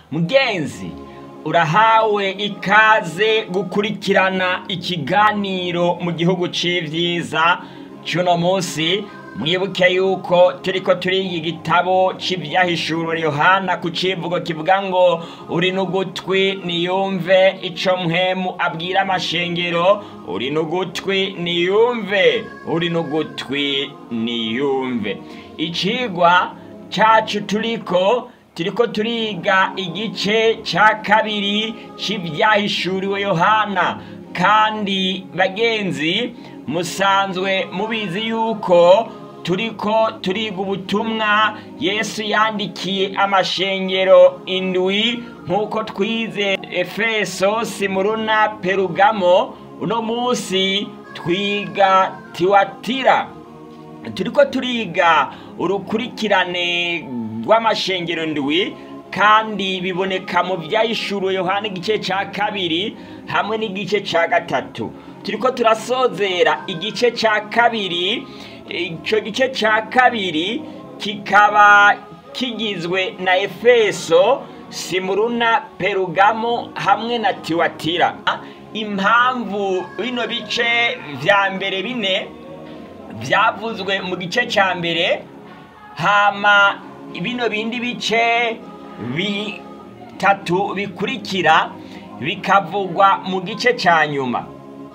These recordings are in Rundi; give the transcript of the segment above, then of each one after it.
mugenzi urahawe ikaze gukurikirana ikiganiro mu gihugu c'ivyiza c'uno munsi mwibuke yuko turiko turiga igitabo c'ivyahishuro yohana ku civugo kivuga ngo uri n'ugutwi niyumve ico mpwemu abwira amashengero uri n'ugutwi niyumve uri n'ugutwi niyumve icigwa cacu turiko turiko turiga igice ca kabiri c'ivyahishuriwe yohana kandi bagenzi musanzwe mubizi yuko turiko turiga ubutumwa yesu yandikiye amashengero indwi nk'uko twize efeso simuruna perugamo uno munsi twiga tiwatira turiko turiga urukurikirane rw'amashengero ndwi kandi biboneka mu vyahishuriwe yohana igice ca kabiri hamwe n'igice ca gatatu turiko turasozera igice ca kabiri ico gice ca kabiri kikaba kigizwe na efeso simuruna perugamo hamwe na tiwatira impamvu bino bice vya mbere bine vyavuzwe mu gice ca mbere hama bino bindi bice bitatu bikurikira bikavugwa mu gice ca nyuma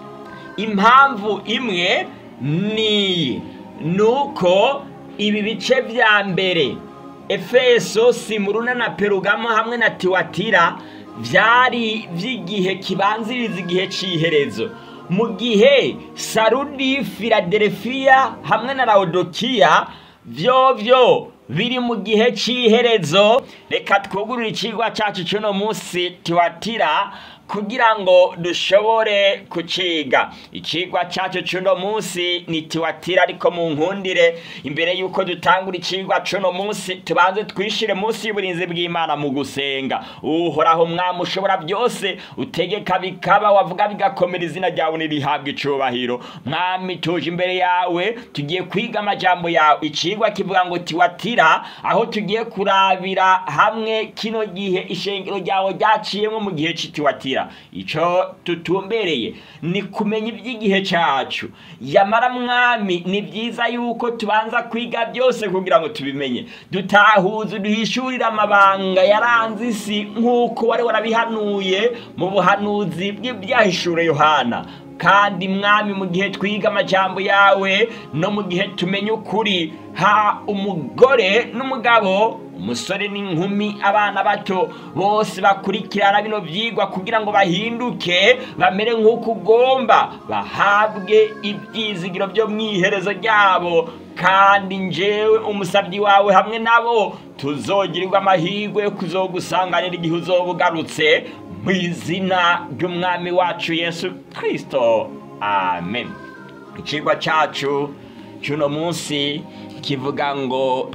impamvu imwe niyi nuko ibi bice vya mbere efeso simuruna na perugamo hamwe na tiwatira vyari vy'igihe kibanziriza igihe c'iherezo mu gihe sarudi filadelfiya hamwe na laodikiya vyovyo biri mu gihe c'iherezo reka twugurure icigwa cacu c'uno munsi tiwatira kugira ngo dushobore kuciga icigwa cacu c'uno munsi ni tiwatira ariko mu nkundire imbere y'uko dutangura icigwa c'uno munsi tubanze twishire munsi y'uburinzi bw'imana mu gusenga uhoraho mwami ushobora byose utegeka bikaba wavuga bigakomera izina ryawe nirihabwa icubahiro mwami tuje imbere yawe tugiye kwiga amajambo yawe icigwa kivuga ngo tiwatira aho tugiye kurabira hamwe kino gihe ishengero ryawe ryaciyemo mu gihe c'itiwatira ico tutumbereye ni kumenya iby'igihe cacu yamara mwami ni byiza yuko tubanza kwiga byose kugira ngo tubimenye dutahuze duhishurire amabanga yaranze isi nk'uko wari warabihanuye mu buhanuzi bw'ibyahishure yohana kandi mwami mu gihe twiga amajambo yawe no mu gihe tumenya ukuri ha umugore n'umugabo umusore n'inkumi abana bato bose bakurikirana bino vyigwa kugira ngo bahinduke bamere nk'uko ugomba bahabwe ivyizigiro vyo mw'iherezo ryabo kandi njewe umusabyi wawe hamwe nabo tuzogirirwa amahirwe yo kuzogusanganira igihe uzoba ugarutse mu izina ry'umwami wacu yesu kristo amen icigwa cacu c'uno munsi kivuga ngo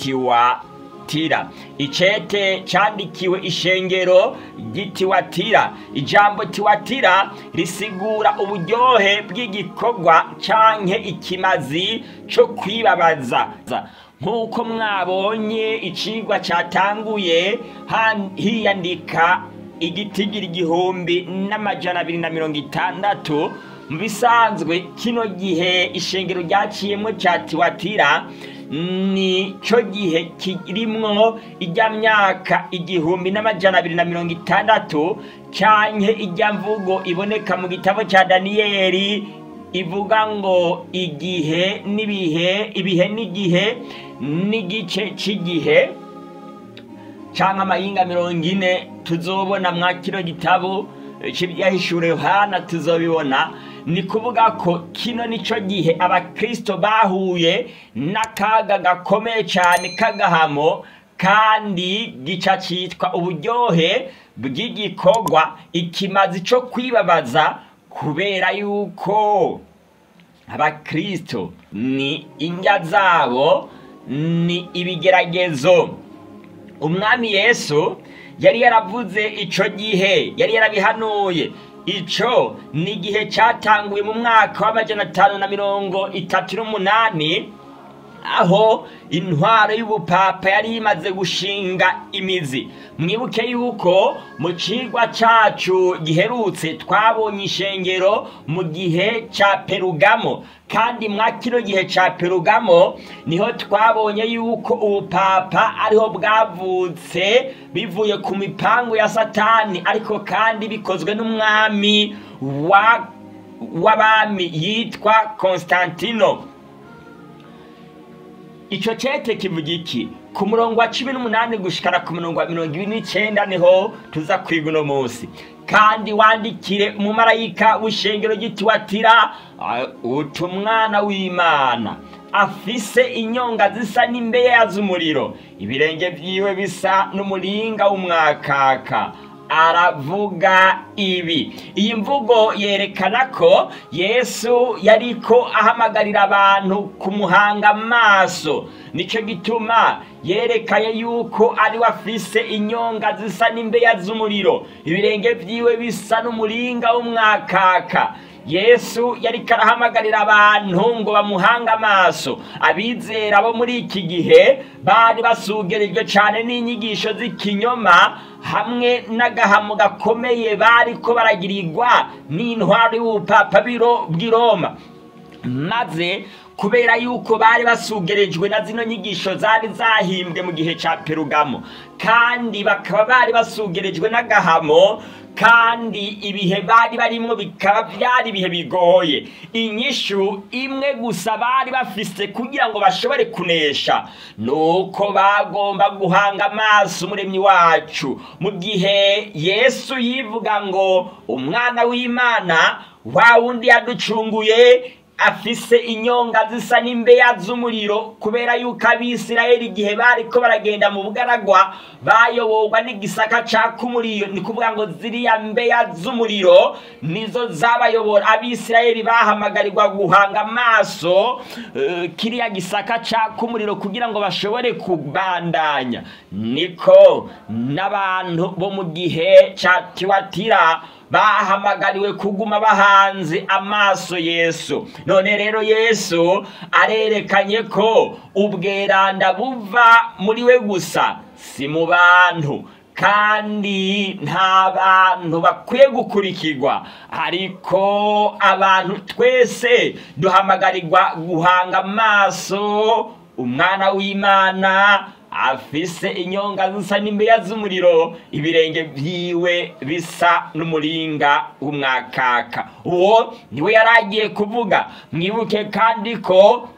tiwatira icete candikiwe ishengero ry'itiwatira ijambo tiwatira risigura uburyohe bw'igikorwa canke ikimazi co kwibabaza nk'uko mwabonye icigwa catanguye hiyandika igitigira igihumbi n'amajana abiri na mirongo itandatu mu bisanzwe kino gihe ishengero ryaciyemo cya tiwatira ni cyo gihe kirimwo ijya myaka igihumbi n'amajana abiri na mirongo itandatu canke ijya mvugo iboneka mu gitabo cya daniyeli ivuga ngo igihe n'ibihe ibihe n'igihe n'igice cy'igihe cyangwa amahinga mirongo ine tuzobona mwa kino gitabo cy'ibyahishure yohana tuzobibona ni kuvuga ko kino nico gihe abakristo bahuye n'akaga gakomeye cyane k'agahamo kandi gica cyitwa uburyohe bw'igikorwa ikimazi cyo kwibabaza kubera yuko abakristo ni indya zabo ni ibigeragezo umwami yesu yari yaravuze ico gihe yari yarabihanuye ico ni igihe cyatanguye mu mwaka w'amajana atanu na mirongo itatu n'umunani aho intwaro y'ubupapa yari imaze gushinga imizi mwibuke yuko mu cigwa cacu giherutse twabonye ishengero mu gihe ca perugamo kandi mwa kino gihe ca perugamo niho twabonye yuko ubupapa ariho bwavutse bivuye ku mipangu ya satani ariko kandi bikozwe n'umwami wa w'abami yitwa konstantino icyo cete kivuga iki ku murongo wa cumi n'umunani gushikana ku murongo wa mirongo ibiri n'icenda niho tuza kwiga uno munsi kandi wandikire umumarayika w'ishengero ry'itiwatira uti umwana w'imana afise inyonga zisa n'imbeya z'umuriro ibirenge vyiwe bisa n'umuringa w'umwakaka aravuga ibi iyi mvugo yerekana ko yesu yariko ahamagarira abantu kumuhanga amaso nicyo gituma yerekanye yuko ari we afise inyonga zisa n'imbeya z'umuriro ibirenge vyiwe bisa n'umuringa w'umwakaka yesu yariko arahamagarira abantu ngo bamuhange amaso abizera bo muri iki gihe bari basugerijwe cyane n'inyigisho z'ikinyoma hamwe n'agahamo gakomeye bariko baragirirwa n'intwaro y'ubupapa bw'i roma maze kubera yuko bari basugerejwe na zino nyigisho zari zahimbwe mu gihe cya perugamo kandi bakaba bari basugerejwe n'agahamo kandi ibihe bari barimo bikaba byari ibihe bigoye inyishu imwe gusa bari bafise kugira ngo bashobore kunesha nuko bagomba guhanga amaso umuremyi wacu mu gihe yesu yivuga ngo umwana w'imana wa wundi yaducunguye afise inyonga zisa n'imbeya z'umuriro kubera yuko abisirayeli igihe bariko baragenda mu bugaragwa bayoborwa n'igisaka caka umuriro ni kuvuga ngo ziriya mbeya z'umuriro nizo zabayobora abisirayeli bahamagarirwa guhanga amaso uh, kiriya gisaka caka umuriro kugira ngo bashobore kubandanya niko n'abantu bo mu gihe ca tiwatira bahamagariwe kuguma bahanze amaso yesu none rero yesu arerekanye ko ubweranda buva muri we gusa si mu bantu kandi nta bantu bakwiye gukurikirwa ariko abantu twese duhamagarirwa guhanga amaso umwana w'imana afise inyonga zisa n'imbeya z'umuriro ibirenge vyiwe bisa n'umuringa w'umwakaka uwo niwe yari agiye kuvuga mwibuke kandi ko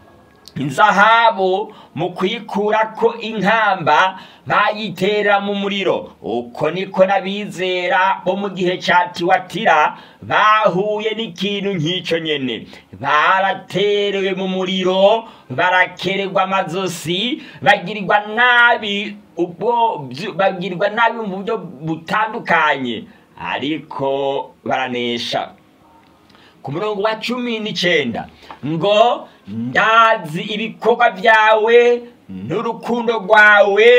inzahabu mu kuyikurako inkamba bayitera mu muriro uko niko n'abizera bo mu gihe ca tiwatira bahuye n'ikintu nk'ico nyene baraterewe mu muriro barakererwa amazosi bagirirwa nabi ubwo bagirirwa nabi mu buryo butandukanye ariko baranesha ku murongo wa cumi n'icenda ngo ndazi ibikorwa byawe n'urukundo rwawe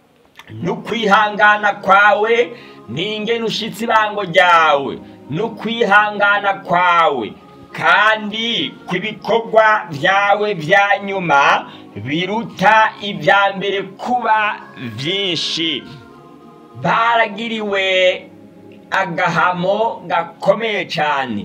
n'ukwihangana kwawe n'ingene ushitse ibango ryawe n'ukwihangana kwawe kandi ku ibikorwa byawe bya nyuma biruta ibya mbere kuba byinshi baragiriwe agahamo gakomeye cyane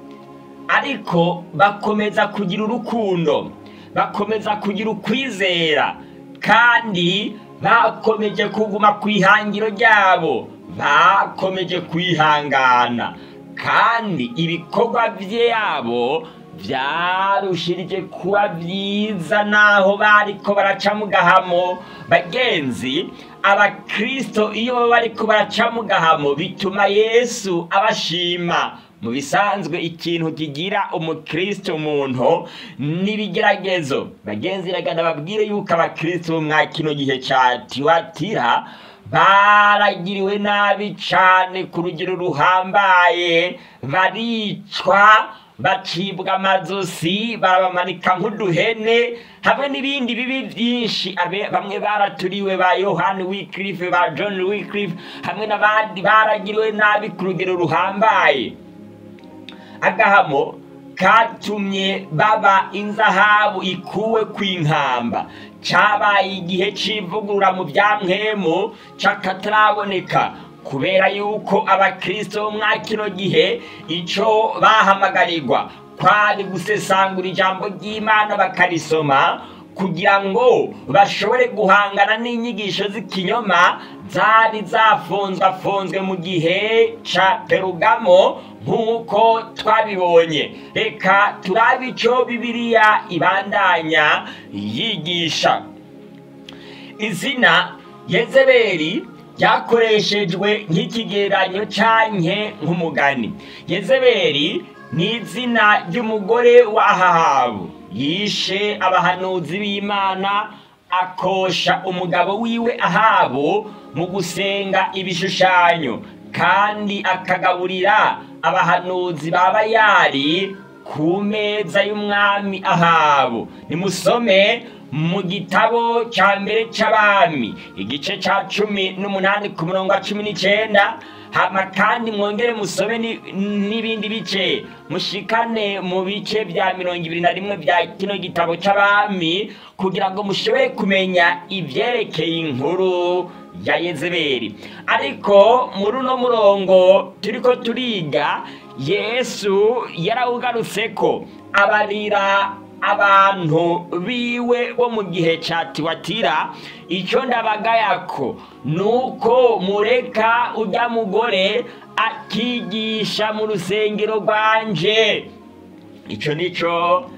ariko bakomeza kugira urukundo bakomeza kugira ukwizera kandi bakomeje kuguma ku ihangiro ryabo bakomeje kwihangana kandi ibikorwa byabo byarushirije kuba byiza naho bariko baraca mu gahamo bagenzi abakristo iyo baba bariko baraca mu gahamo bituma yesu abashima mu bisanzwe ikintu kigira umukristo umuntu n'ibigeragezo bagenzi ragana babwire yuko abakristo bo mwa kino gihe ca tiwatira baragiriwe nabi cane ku rugero ruhambaye baricwa bacibwa amazosi barabamanika nk'uduhene hamwe n'ibindi bibi byinshi bamwe baraturiwe ba yohani wikirife ba john wikirife hamwe n'abandi baragiriwe nabi ku rugero ruhambaye agahamo katumye baba inzahabu ikuwe kw'inkamba cabaye igihe c'ivugurura mu vya mpwemu c'akataraboneka kubera yuko abakristo bo mwa kino gihe ico bahamagarirwa kwari gusesangura ijambo ry'imana bakarisoma kugira ngo bashobore guhangana n'inyigisho z'ikinyoma zari zafunzwafunzwe mu gihe ca perugamo nk'uko twabibonye reka turabe ico bibiliya ibandanya yigisha izina yezebeli ryakoreshejwe nk'ikigereranyo canke nk'umugani yezebeli ni izina ry'umugore wa ahabu yishe abahanuzi b'imana akosha umugabo wiwe ahabu mu gusenga ibishushanyo kandi akagaburira abahanuzi ba bayali ku meza y'umwami ahabu nimusome mu gitabo cya mbere cy'abami igice cya cumi n'umunani ku murongo wa cumi n'icenda hama kandi mwongere musome ni- n'ibindi bice mushikane mu bice bya mirongo ibiri na rimwe bya kino gitabo cy'abami kugira ngo mushobore kumenya ivyerekeye inkuru ya yezebeli ariko muri uno murongo turiko turiga yesu yarawugarutse ko abarira abantu biwe bo mu gihe ca tiwatira icyo ndabagayako ni uko mureka ujya mugore akigisha mu rusengero rwanje icyo nico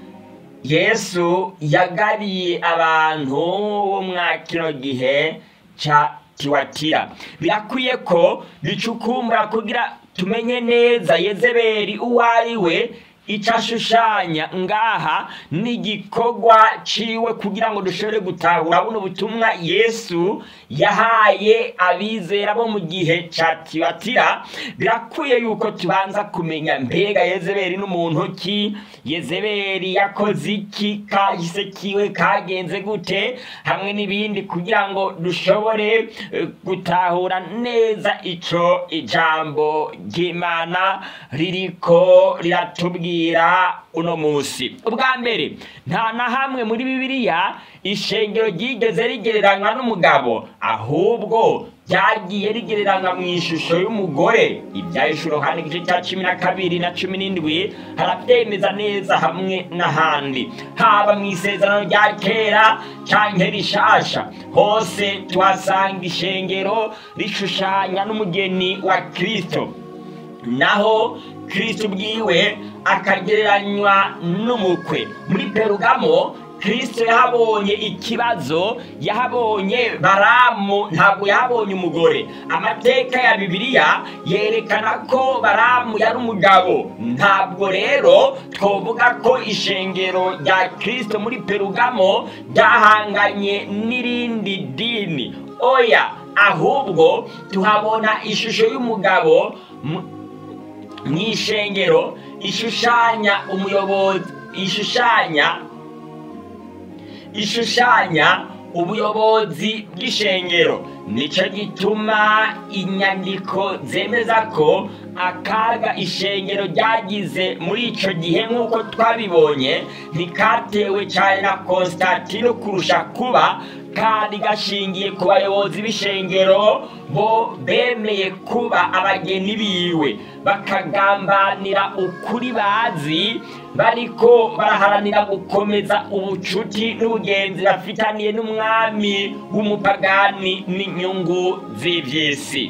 yesu yagabiye abantu bo mwa kino gihe ca tiwatira birakwiye ko bicukumbura kugira tumenye neza yezebeli uwo ari we icyo ashushanya ngaha ni igikorwa ciwe kugira ngo dushobore gutahura buno butumwa yesu yahaye abizera bo mu gihe ca tibatira birakwiye yuko tubanza kumenya mbega yezebeli n'umuntu ki yezebeli yakoze iki kahise kiwe kagenze gute hamwe n'ibindi kugira ngo dushobore eh, gutahura neza ico ijambo ry'imana ririko riratubwira uno musi ubwa mbere nta na hamwe muri bibiliya ishengero ryigeze rigereranywa n'umugabo ahubwo ryagiye rigereranywa mu ishusho y'umugore ibyahishuro hano igice cya cumi na kabiri na cumi n'indwi harabyemeza neza hamwe n'ahandi haba mu isezerano rya kera canke rishasha hose tuhasanga ishengero rishushanya n'umugeni wa kristo naho kristo ubwiwe akagereranywa n'umukwe muri perugamo kristo yahabonye ikibazo yahabonye baramu ntabwo yahabonye umugore amateka ya bibiliya yerekana ko baramu yari umugabo ntabwo rero twovuga ko ishengero rya kristo muri perugamo ryahanganye n'irindi dini oya ahubwo tuhabona ishusho y'umugabo mu- mu ishengero ishushanya umuyobozi ishushanya ishushanya ubuyobozi bw'ishengero nicyo gituma inyandiko zemeza ko akaga ishengero ryagize muri icyo gihe nk'uko twabibonye ntikatewe cyane na konstantino kurusha kuba kandi gashingiye ku bayobozi b'ishengero bo bemeye kuba abageni biwe bakagambanira ukuri bazi bariko baraharanira gukomeza ubucuti n'ubugenzi bafitaniye n'umwami w'umupagani n'inyungu z'ivy'isi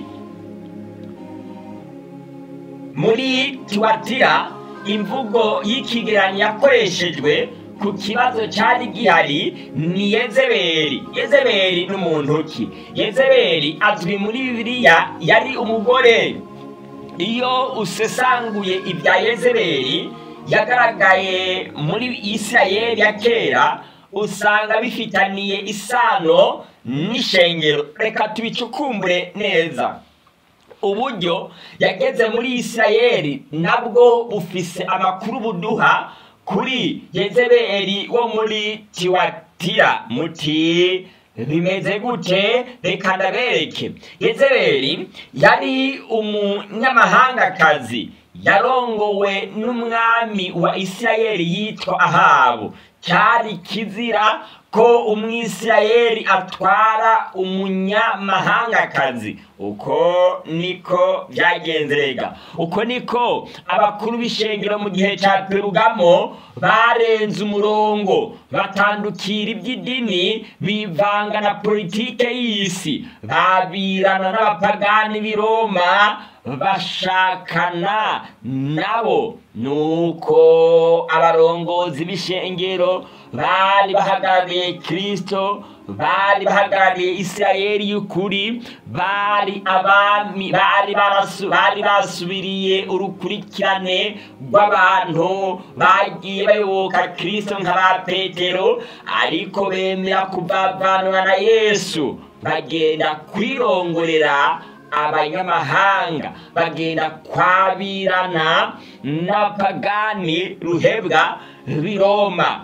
muri tiwatira imvugo y'ikigereranyo yakoreshejwe ku kibazo cyari gihari ni yezebeli yezebeli n'umuntu ki yezebeli azwi muri bibiliya yari umugore iyo usesanguye ibya yezebeli yagaragaye muri isirayeli ya kera usanga bifitaniye isano n'ishengero reka tubicukumbure neza uburyo yageze muri isirayeli nabwo bufise amakuru buduha kuri yezebeli wo muri tiwatira muti bimeze gute reka ndabereke yezebeli yari umunyamahangakazi yarongowe n'umwami wa isirayeli yitwa ahabu cyari kizira ko umwisirayeli atwara umunyamahangakazi uko niko byagenze rega uko niko abakuru b'ishengero mu gihe cya perugamo barenze umurongo batandukira iby'idini bivanga na politike y'isi babirana n'abapagani b'i roma bashakana nabo nuko abarongozi b'ishengero bari bahagarariye kirisito bari bahagarariye isirayeli y'ukuri bari abami bari barasu bari basubiriye urukurikirane rw'abantu bagiye bayoboka kirisito nka ba petero ariko bemera kuvavanwa na yesu bagenda kwirongorera abanyamahanga bagenda kwabirana n'abapagani ruhebwa b'i roma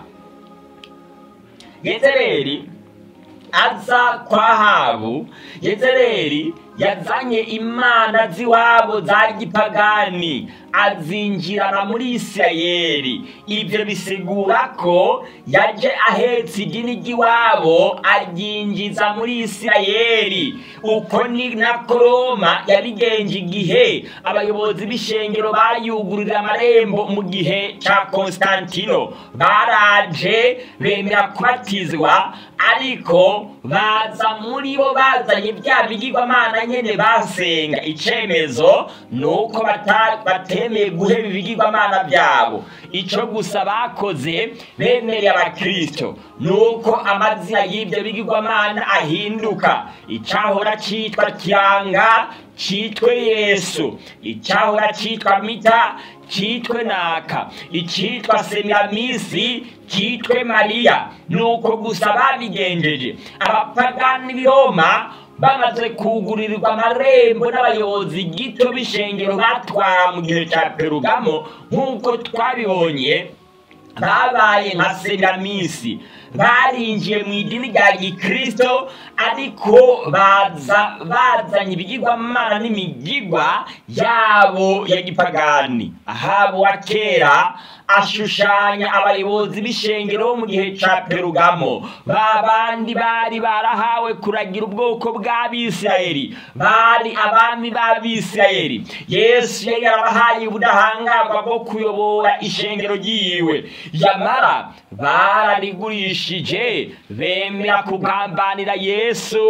yezereri aza kwa habu yezereri yazanye imana z'iwabo za gipagani azinjirana muri isirayeli ibyo bisigura ko yaje ahetse idini ry'iwabo aryinjiza muri isirayeli uko ni na koroma yabigenje igihe abayobozi b'ishengero bayugururira amarembo mu gihe cya konstantino baraje bemera kubatizwa ariko baza muri bo bazanye bya bigirwamana nyene basenga icemezo ni uko batemeye guheba ibigirwamana byabo ico gusa bakoze bemereye abakristo ni uko amazina y'ibyo bigirwamana ahinduka icahora citwa kiranga citwe yesu icahora citwa mita citwe naka icitwa semiramisi citwe mariya nuko gusa babigenjeje abapagani b'i roma bamaze kugurirwa amarembo n'abayobozi gito b'ishengero batwara mu gihe cya perugamo nk'uko twabibonye babaye nka semiramisi barinjiye mu idini rya gikristo ariko baza bazanye ibigirwamana n'imigigwa yabo ya gipagani ahabo wa kera ashushanya abayobozi b'ishengero bo mu gihe cya perugamo ba bandi bari barahawe kuragira ubwoko bw'abisirayeli bari abami b'abisirayeli yesu yari yarabahaye ubudahangarwa bwo kuyobora ishengero ryiwe yamara bararigurishije bemera kugambanira yesu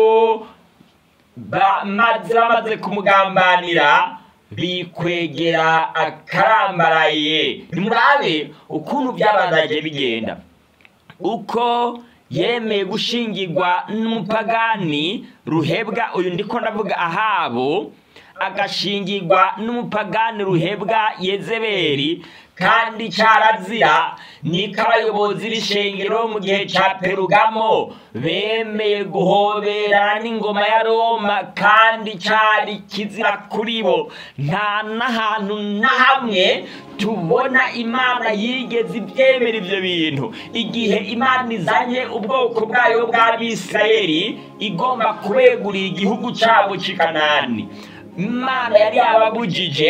maze bamaze kumugambanira bikwegera akarambaraye nimurabe ukuntu byabandanye bigenda uko yemeye gushingirwa n'umupagani ruhebwa uyu ndiko ndavuga ahabo agashingirwa n'umupagani ruhebwa yezeberi kandi cyarazira niko abayobozi b'ishengero mu gihe cya perugamo bemeye guhoberana n'ingoma ya roma kandi cyari kizira kuri bo nta n'ahantu na hamwe tubona imana yigeze ibyemera ibyo bintu igihe imana izanye ubwoko bwayo bw'abisirayeli igomba kubegurira igihugu cyabo cy'ikanani imana yari yababujije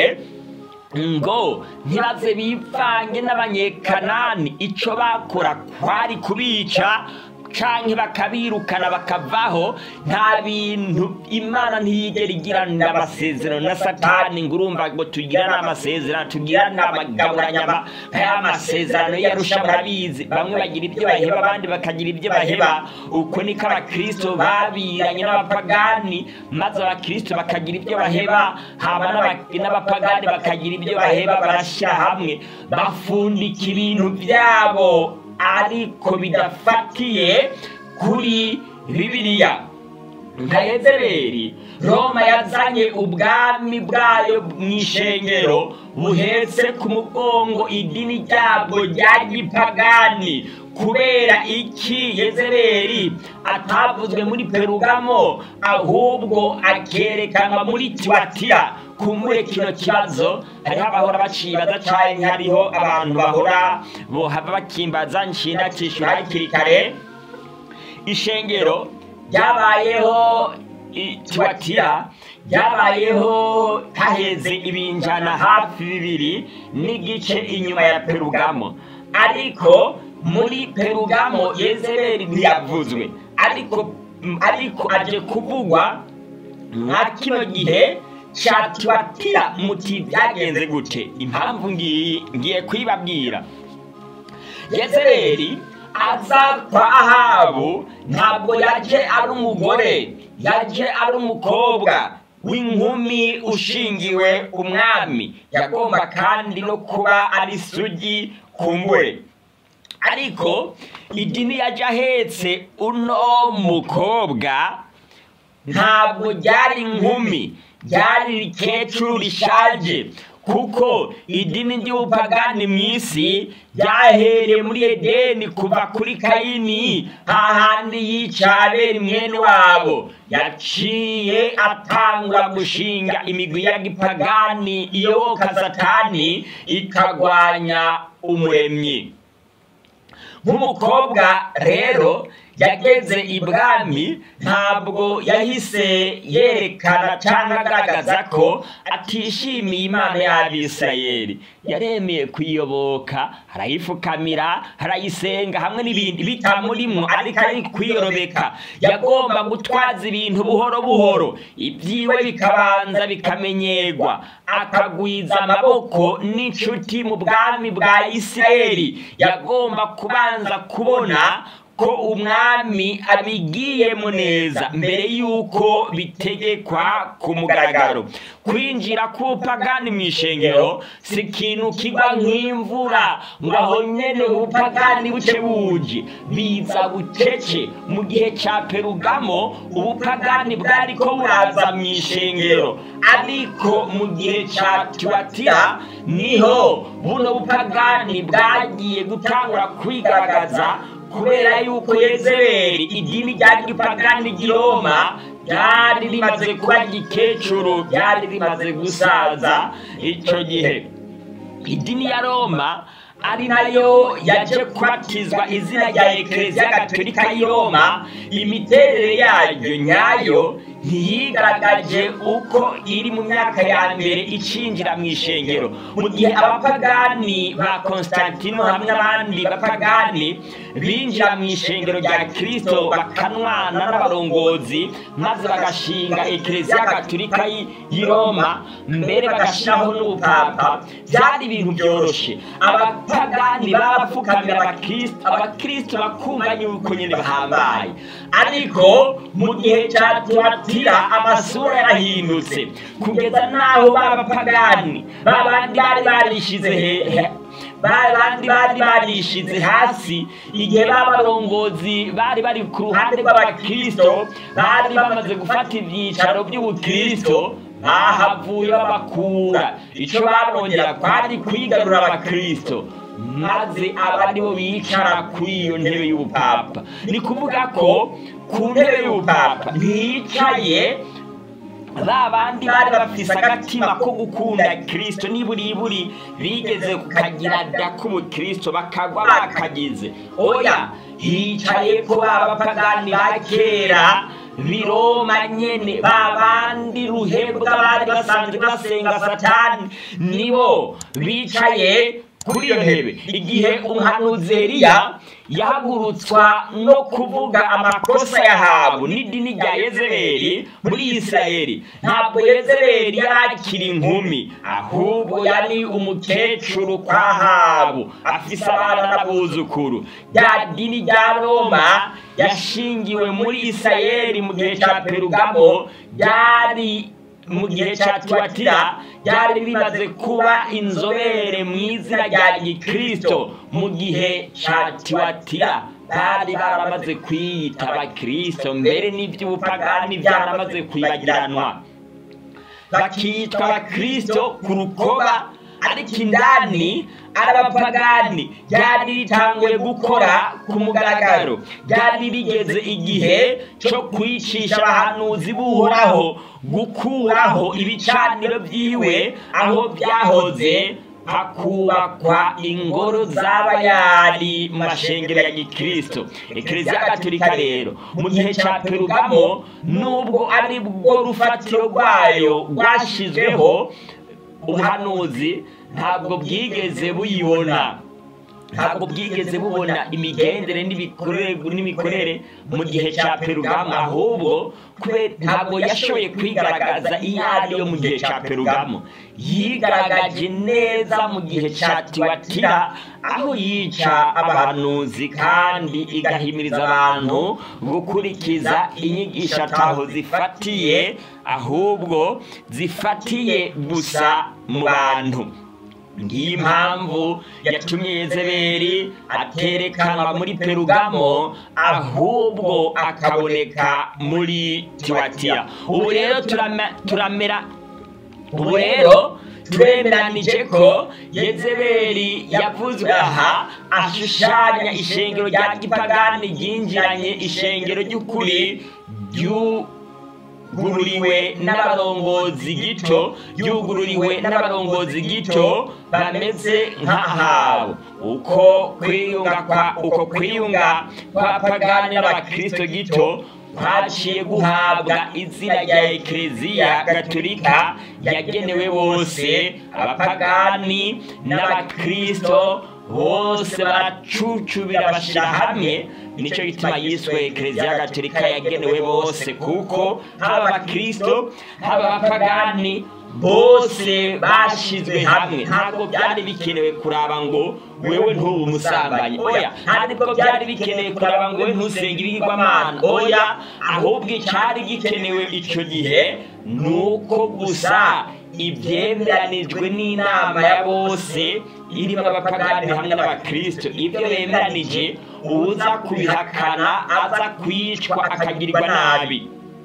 ngo ntibaze bipfange n'abanyekanani icyo bakora kwari kubica canke bakabirukana bakavaho nta bintu imana ntiyigera igirana amasezerano na satani ngo urumva ngo tugirane amasezerano tugirane amagaburanyama nk'aya masezerano yarusha murabizi bamwe bagira ibyo baheba abandi bakagira ibyo baheba uko niko abakristo babiranye n'abapagani maze abakristo bakagira ibyo baheba haba n'abapagani bakagira ibyo baheba barashyira hamwe bafundika ibintu byabo ariko bidafatiye kuri bibiliya nka yezeberi roma yazanye ubwami bwayo mu ishengero buhetse ku mugongo idini ryabwo rya gipagani kubera iki yezeberi atavuzwe muri perugamo ahubwo akerekanwa muri tiwatira kumbure kino kibazo hariho abahora bacibaza cyane hariho abantu bahora bohava bakimbaza nshinda kishura hakiri kare ishengero ryabayeho i tiwatira ryabayeho haheze ibinjana hafi bibiri n'igice inyuma ya perugamo ariko muri perugamo yezebeli ntiyavuzwe ariko ariko aje kuvugwa nka kino gihe cya tiwatira muti byagenze gute impamvu ngiye ngiye kuyibabwira yezebeli aza kwa ahabu ntabwo yaje ari umugore yaje ari umukobwa w'inkumi ushingiwe umwami yagomba kandi no kuba ari sugi kumbure ariko idini yaje ahetse uno mukobwa ntabwo ryari inkumi ryari rikecuru rishaje kuko idini ry'ubupagani mu isi ryahereye muri edeni kuva kuri kayini hahandi yica abera mwene wabo yaciye atangura gushinga imigwi ya gipagani iyoboka satani ikagwanya umuremyi nk'umukobwa rero yageze ibwami ntabwo yahise yerekana cyangwa agaragaza ko atishimiye imana y'abisirayeli yaremeye kuyiyoboka arayifukamira arayisenga hamwe n'ibindi bitamurimwo ariko ari kwiyorobeka yagomba gutwaza ibintu buhoro buhoro ibyiwe bikabanza bikamenyerwa akagwiza amaboko n'inshuti mu bwami bwa isirayeli yagomba kubanza kubona ko umwami abigiyemo neza mbere y'uko bitegekwa ku mugaragaro kwinjira k'ubupagani mu ishengero si ikintu kigwa nk'imvura ngo aho nyene ubupagani buce buje biza bucece mu gihe cya perugamo ubupagani bwariko buraza mu ishengero ariko mu gihe cya tiwatira niho buno bupagani bwagiye gutangura kwigaragaza kubera yuko yezebeli idini rya gipagani ry'iroma ryari rimaze kuba gikecuru ryari rimaze gusaza icyo gihe idini ya roma ari nayo yaje kubatizwa izina rya ekereziya gatolika y'i roma imiterere yaryo nyayo ntiyigaragaje uko iri mu myaka ya mbere icinjira mu ishengero mu gihe abapagani ba konstantino hamwe n'abandi bapagani binjira mu ishengero rya kirisito bakanwana n'abarongozi maze bagashinga ekereziya gatolika y'i roma mbere bagashyiraho n'ubupapa byari ibintu byoroshye abapagani babapfukamira abakristo abakristo bakumva yuko nyine bahambaye ariko mu gihe cya tuwatira amasura yarahindutse kugeza n'aho babapagani babandi bari barishize hehe bandi bari barishize hasi igihe b'abarongozi bari bari ku ruhande rw'abakristo bari bamaze gufata ibyicaro by'ubukristo bahavuye babakura icyo barongera kwari kwigarura abakristo maze aba aribo bicara kuri iyo ntebe y'ubupapa ni kuvuga ko ku ntebe y'ubupapa ntiyicaye ba bandi bari bafise agatima ko gukunda kirisito niburiburi bigeze kukagira da k'ubukristo bakagwa bakagize oya hicaye ko b'abapagani ba kera biroma nyene ba bandi ruhebwa bari basanzwe basenga satani nibo bicaye kuri iyo ntebe igihe umuhanuzi Eliya yahagurutswa no kuvuga amakosa yahabu n'idini rya yezebeli muri isirayeli ntabwo yezebeli yari akiri inkumi ahubwo yari umukecuru kwa habu afise abana n'abuzukuru rya dini rya roma yashingiwe muri isirayeli mu gihe cya perugamo ryari mu gihe cya tiwatira ryari rimaze kuba inzobere mu izina rya gikristo mu gihe cya tiwatira bari baramaze kwiyita abakristo mbere n'iby'ubupagani byaramaze kwibagiranwa bakitwa abakristo ku rukoba ariko indani ari abapagani ryari ritanguye gukora ku mugaragaro ryari rigeze igihe cyo kwicisha abahanuzi buhoraho gukuraho ibicaniro byiwe aho byahoze hakubakwa ingoro z'abayari mu mashengero ya gikristo ekereziya gatolika rero mu gihe cya perugamo nubwo ari bwo rufatiro rwayo rwashyizweho ubuhanuzi ntabwo bwigeze buyibona ntabwo bwigeze bubona imigendere n'imikorere mu gihe cya perugamo ahubwo ntabwo yashoboye kwigaragaza iyo ari yo mu gihe cya perugamo yigaragaje neza mu gihe cya tiwatira aho yica abahanuzi kandi igahimiriza abantu gukurikiza inyigisho ataho zifatiye ahubwo zifatiye gusa mu bantu ngiyi mpamvu yatumye yezeberi aterekanwa muri perugamo ahubwo akaboneka muri tiwatira ubu rero turamera ubu rero turemeranije ko yezeberi yavuzwe aha ashushanya ishengero rya gipagani ryinjiranye ishengero ry'ukuri ryugururiwe n'abarongozi gito ryugururiwe n'abarongozi gito bameze nk'ahawe uko kwiyunga kwa uko kwiyunga kwa pagani n'abakristo gito kwaciye guhabwa izina rya ekereziya gatolika yagenewe bose abapagani n'abakristo bose baracucubira bashyira hamwe nicyo gituma yiswe ekereziya gatolika yagenewe bose kuko haba abakristo haba abapagani bose bashyizwe hamwe ntabwo byari bikenewe kuraba ngo wewe ntubu umusambanyi oya ntabwo byari bikenewe kuraba ngo wewe ntusenge ibigirwamana oya ahubwo icyari gikenewe icyo gihe ni uko gusa ibyemeranijwe n'inama ya bose irimo abapagani hamwe n'abakristo ibyo bemeranije uza kubihakana aza kwicwa akagirirwa nabi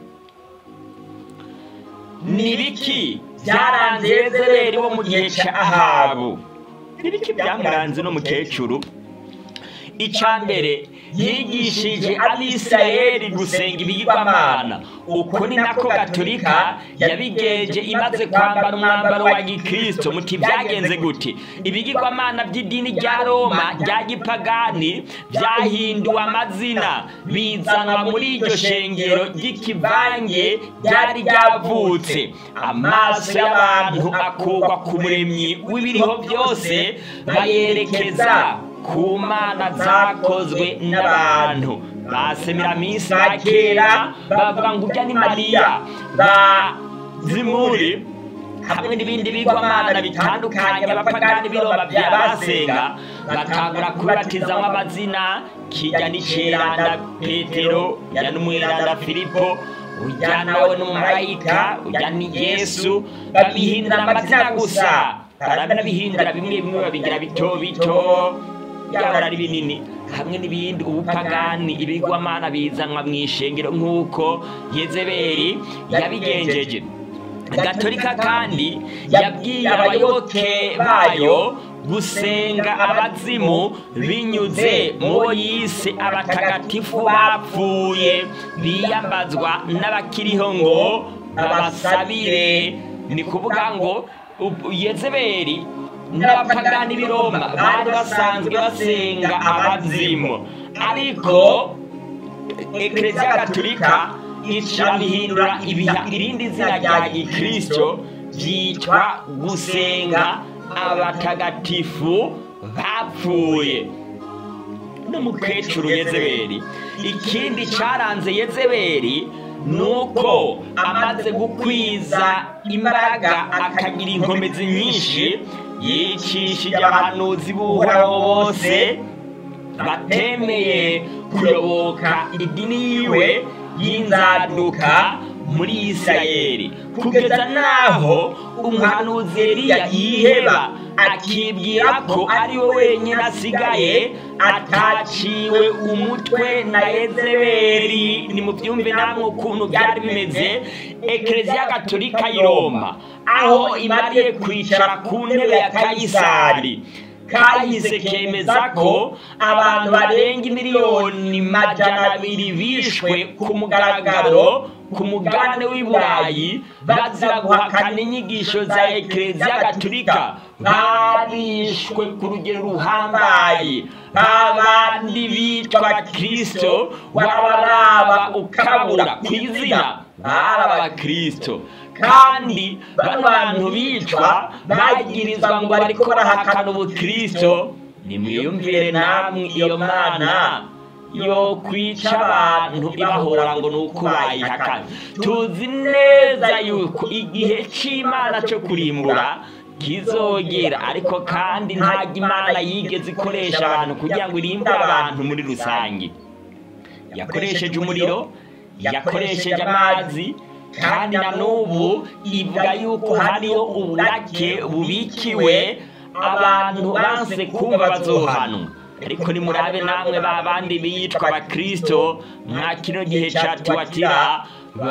ni biki byaranze yezeberi wo mu gihe cya ahabu ni biki byamuranze n'umukecuru icya mbere yigishije abisirayeli gusenga ibigirwamana uko ni nako gatolika yabigenje imaze kwambara umwambaro wa gikristo muti byagenze gute ibigirwamana by'idini rya roma rya gipagani byahinduwe amazina bizanwa muri iryo shengero ry'ikivange ryari ryavutse amaso y'abantu akugwa ku muremyi w'ibiriho byose bayerekeza ku mana zakozwe n'abantu ba semiraminsi ba kera bavuga ngo ujya ni mariya ba zimuri hamwe n'ibindi bigwamana bitandukanye abapagani biroma bya basenga batangura kubibatizamo amazina kijya n'iceranda petero ujya n'umweranda filipo ujya nawe n'umumarayika ujya ni yesu babihindura amazina gusa barabihindura bimwe bimwe babigira bito bito byahora ari binini hamwe n'ibindi ubupagani ibigwamana bizanwa mu ishengero nk'uko yezeberi yabigenjeje gatolika kandi yabwiye abayoboke bayo gusenga abazimu binyuze mu yise abatagatifu bapfuye biyambazwa n'abakiriho ngo babasabire ni kuvuga ngo yezeberi n'abapagani b'i roma bari basanzwe basenga abazimu ariko ekereziya gatolika irabihindura ibiha irindi zina rya gikristo byitwa gusenga abatagatifu bapfuye n'umukecuru yezeberi ikindi cyaranze yezeberi ni uko amaze gukwiza imbaraga akagira inkomezi nyinshi yicishije abahanuzi b'uhoraho bose batemeye kuyoboka idini yiwe y'inzaduka muri isirayeli kugeza n'aho umuhanuzi Eliya yiheba akibwira ko ari we wenyine asigaye ataciwe umutwe na yezeberi ni mu byumve namwe ukuntu byari bimeze ekereziya gatolika y'i roma aho imariye kwicara ku ntebe ya kayisari kahise kemeza ko abantu barenga miliyoni majana abiri bishwe ku mugaragaro ku mugabane w'i burayi bazira guhakana inyigisho za ekereziya gatulika barishwe ku rugero ruhambaye babandi bitwa abakirisito wabaraba ukabura ku izina bari abakirisito kandi bano bantu bicwa bagirizwa ngo bariko barahakana ubukirisito nimwiyumvire namwe iyo mana yo kwica abantu ibahora ngo ni uko bayihakana tuzi neza yuko igihe cy'imana cyo kurimbura kizogera ariko kandi ntabwo imana yigeze ikoresha abantu kugira ngo irimbure abantu muri rusange yakoresheje umuriro yakoresheje amazi kandi na n'ubu ivuga yuko hariho uburake bubikiwe abantu banse kumva bazohanwa ariko nimurabe namwe ba bandi bitwa abakirisito nka kino gihe cya tuwatira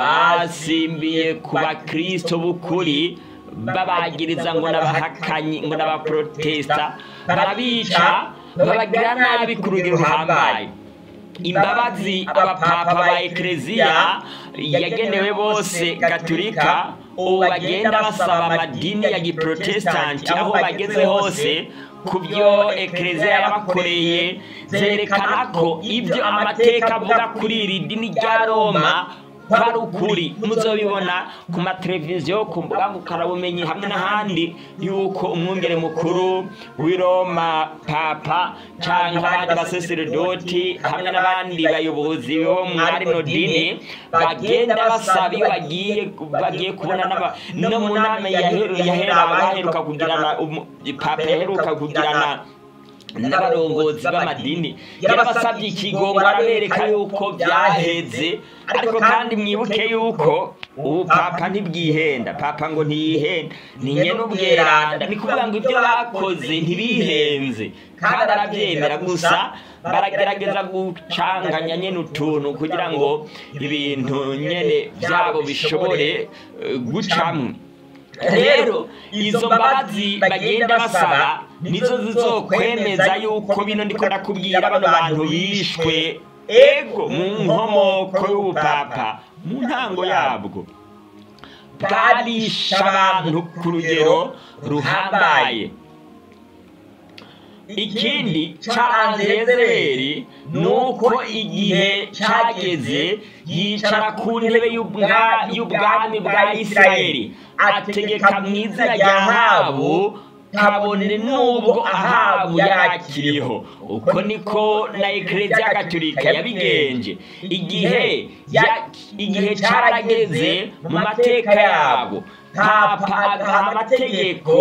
basimbiye ku bakirisito b'ukuri babagiriza ngo n'abahakanyi ngo n'abaporotesita barabica babagira nabi ku rugero ruhambaye imbabazi abapapa ba ekereziya yagenewe bose gaturika ubu bagenda basaba amadini ya giprotesitanti aho bageze hose ku byo ekereziya yabakoreye zerekana ko ibyo amateka avuga kuri iri dini rya roma ko ari ukuri muzobibona ku mateleviziyo ku mbuga ngukarabumenyi hamwe n'ahandi yuko umwungere mukuru w'i roma papa cyangwa abandi baseseredoti hamwe n'abandi bayobozi bo muri rino dini bagenda basaba iyo bagiye bagiye kubona no mu nama baheruka kugirana papa yaheruka kugirana n'abarongozi b'amadini yarabasabye ikigongo arabereka yuko byaheze ariko kandi mwibuke yuko ubu papa ntibwihenda papa ngo ntiyihenda ni nyene ubweranda ni kuvuga ngo ibyo bakoze ntibihenze kandi arabyemera gusa baragerageza gucanganya nyene utuntu kugira ngo ibintu nyene byabo bishobore gucamwe rero izo mbabazi bagenda basaba nizo zizokwemeza yuko bino ndiko ndakubwira bano bantu bishwe ego mu nkomoko y'ubupapa mu ntango yabwo bwarisha abantu ku rugero ruhambaye ikindi cyaranze yezebeli ni uko igihe cyageze yicara ku ntebe y'ubwami bwa isirayeli ategeka mu izina rya habu kabone n'ubwo ahabu yakiriho uko niko na ekereziya gatulika yabigenje igihe igihe cyarageze mu mateka yabo papa agaha amategeko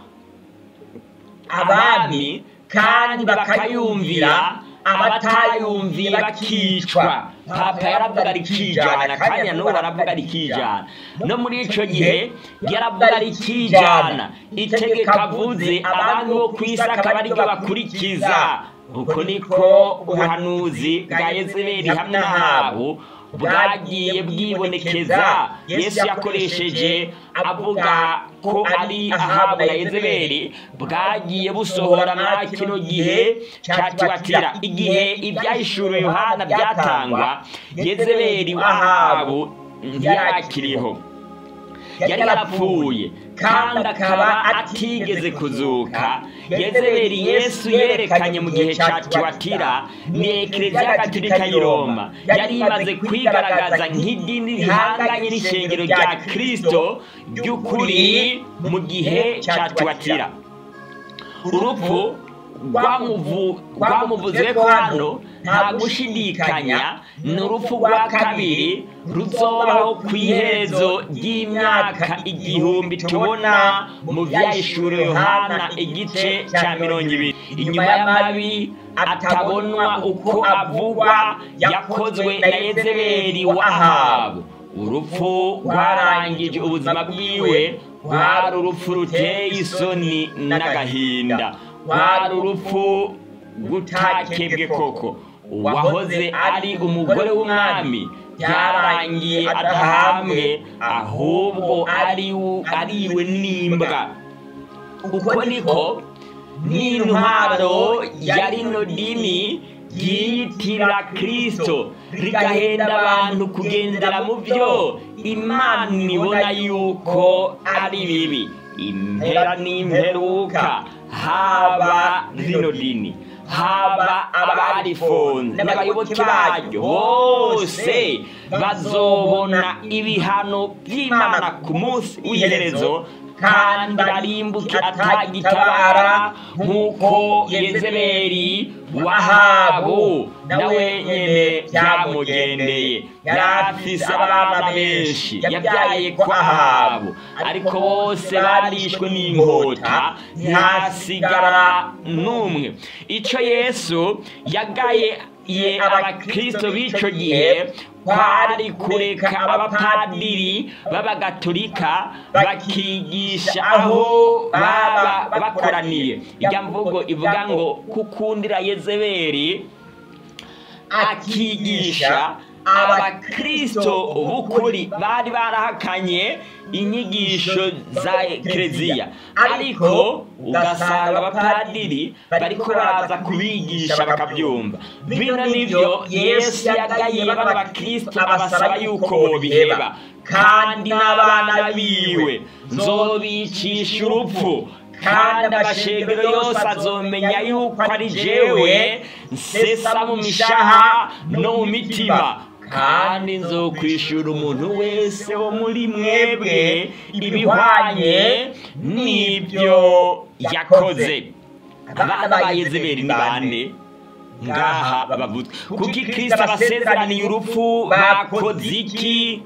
abami kandi bakayumvira abatayumviye bakicwa papa yaravuga rikijana kandi n'ubu aravuga rikijana no muri icyo gihe yaravuga rikijana itegeko avuze abami bo ku isi akaba ariryo bakurikiza uko niko ubuhanuzi bwa yezebeli hamwe n'ahabu bwagiye bwibonekeza yesu yakoresheje avuga ko ari ahabu na yezebeli bwagiye busohora muri kino gihe cya tiwatira igihe ibyahishuriwe yohana byatangwa yezebeli w'ahabu ntiyakiriho yari yarapfuye kandi akaba atigeze kuzuka yezebeli yesu yerekanye mu gihe cya tiwatira ni ekereziya gatulika y'i roma yari imaze kwigaragaza nk'idini rihanganye n'ishengero rya kirisito ry'ukuri mu gihe cya tiwatira urupfu rwamuvuze ko hano nta gushidikanya ni urupfu rwa kabiri ruzobaho ku iherezo ry'imyaka igihumbi tubona mu byahishuriwe yohana igice cya mirongo ibiri inyuma y'amabi atabonwa uko avugwa yakozwe na yezebeli w'ahabu urupfu rwarangije ubuzima bwiwe rwari urupfu ruteye isoni n'agahinda rwari urupfu gutakebwe koko uwahoze ari umugore w'umwami byarangiye adahambwe ahubwo ariwe n'imbwa uko niko n'intwaro ya rino dini ryiyitirira kirisito rigahenda abantu kugendera mu byo imana ibona yuko ari bibi impera n'imperuka haba rino dini haba abarifunze n'abayoboke baryo bose bazobona ibihano by'imana ku munsi w'iherezo kandi barimbuke atagitabara nk'uko yezebeli wahabu nawe nyene byamugendeye yari afise abana benshi yabyaye ko ahabu ariko bose barishwe n'inkota ntihasigara n'umwe ico yesu yagaye ye abakristo b'ico gihe kwari kureka abapadiri b'abagatolika bakigisha aho baba bakoraniye ijya mvugo ivuga ngo kukundira yezebeli akigisha abakristo b'ukuri bari barahakanye inyigisho za kereziya ariko ugasanga abapadiri bariko baraza kubigisha bakabyumva bino nibyo yesu yagaye bano bakristo abasaba yuko bobiheba kandi n'abana biwe nzobicisha urupfu kandi amashengero yose azomenya yuko ari jewe nsesa mu mishaha no mu mitima kandi nzokwishura umuntu wese wo muri mwebwe ibihwanye n'ibyo yakoze abana ba yezebeli ni bande ngaha bavuzwe kuko ikristo abasezeraniye urupfu bakoze iki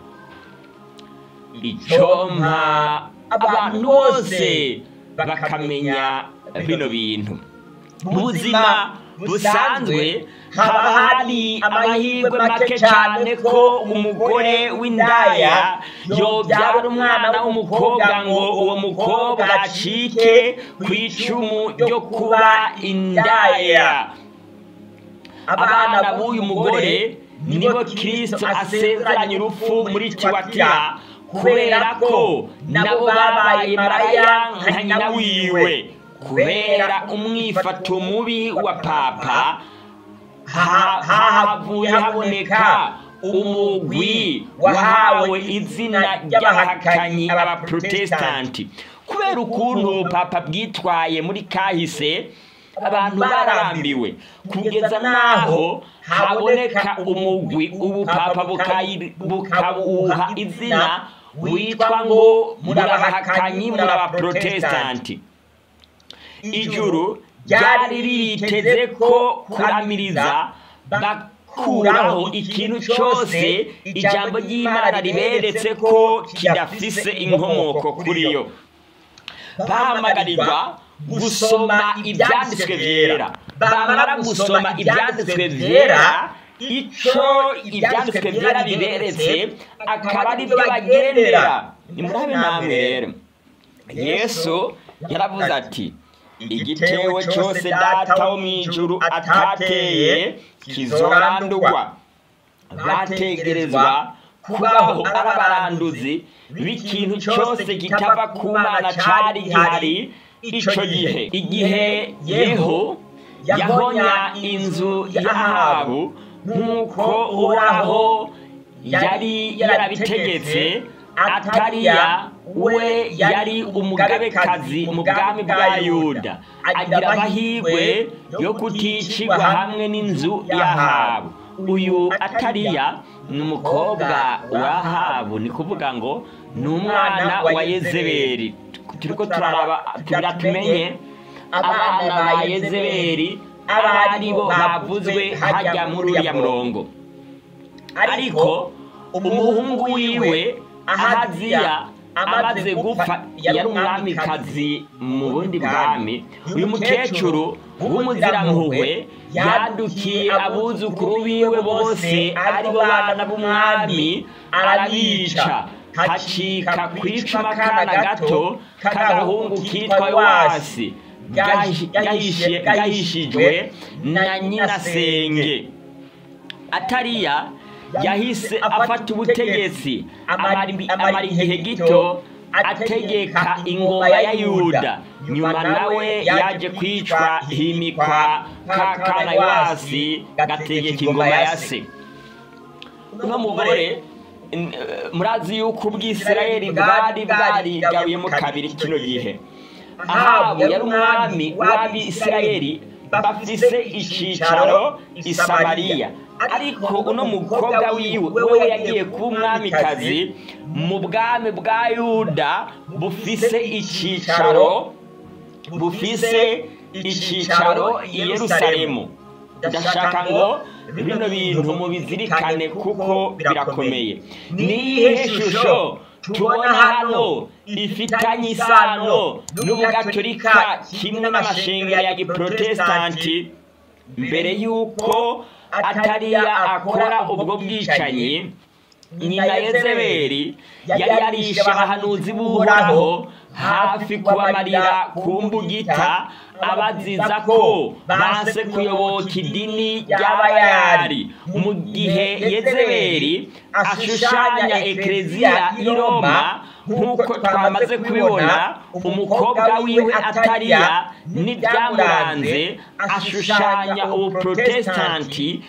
icompa abantu bose bakamenya bino bintu mu buzima busanzwe haba hari amahirwe make cyane ko umugore w'indaya yobyara umwana w'umukobwa ngo uwo mukobwa acike ku icumu ryo kuba indaya abana b'uyu mugore nibo kirisito asezeranye urupfu muri tiwatira kubera ko nabo babaye maraya nka nyina wiwe kubera umwifato mubi wa papa hahavuye haboneka umugwi wahawe izina ry'abahakanyi abaprotesitanti kubera ukuntu papa bwitwaye muri kahise abantu bararambiwe kugeza n'aho haboneka umugwi ubu papa bukawuha izina witwa ngo murabahakanyi murabaprotesitanti ijuru ryari riteze ko kuramiriza bakuraho ikintu cyose ijambo ry'imana riberetse ko kidafise inkomoko kuri yo bahamagarirwa gusoma ibyanditswe byera bamara gusoma ibyanditswe byera icyo ibyanditswe byera biberetse akaba ari byo bagendera ni murabe namwe rero yesu yaravuze ati igitewe cyose data wo mu ijuru atateye kizorandurwa bategerezwa kubaho ari abaranduzi b'ikintu cyose kitava ku mana cyari gihari icyo gihe igihe yeho yahonya inzu y'ahabu nk'uko uraho yari yarabitegetse atariya we yari umugabekazi mu bwami bwa yuda agira amahirwe yo kuticirwa hamwe n'inzu y'ahabu uyu atariya ni umukobwa w'ahabu ni kuvuga ngo ni umwana wa yezeberi turi ko turaraba tugira tumenye abana ba yezeberi abo ari bo bavuzwe hajya muri uriya murongo ariko umuhungu wiwe ahaziya amaze gupfa yari umwamikazi mu bundi bwami uyu mukecuru w'umuzirampuhwe yadukiye abuzukuru biwe bose ari bo bana b'umwami arabica hacika ku icuma akana gato k'agahungu kitwa yowasi gahishijwe na nyirasenge atariya yahise afata ubutegetsi amara igihe gito ategeka ingoma ya yuda nyuma nawe yaje kwicwa himikwa ka kana yowasi gategeka ingoma ya se uno mugore n- eh, murazi yuko ubwisirayeli bwari bwarigabuyemo kabiri kino gihe ahabu yari umwami w'abisirayeli bafise icicaro i samariya ariko uno mukobwa wiwe wewe yagiye kuba umwamikazi mu bwami bwa yuda bufise icicaro bufise icicaro i yerusalemu ndashaka ngo bino bintu mubizirikane kuko birakomeye niyihe shusho tubona hano ifitanye isano n'ubugatolika kimwe n'amashengero ya giprotestanti mbere y'uko atariya akora ubwo bwicanyi nyina yezebeli yari yarishe abahanuzi b'uhoraho hafi kubamarira ku mbugita abaziza ko banse kuyoboka idini ry'abayari mu gihe yezebeli ashushanya ekereziya i roma nk'uko twamaze kubibona umukobwa wiwe atariya n'ibyamuranze ashushanya ubuprotestanti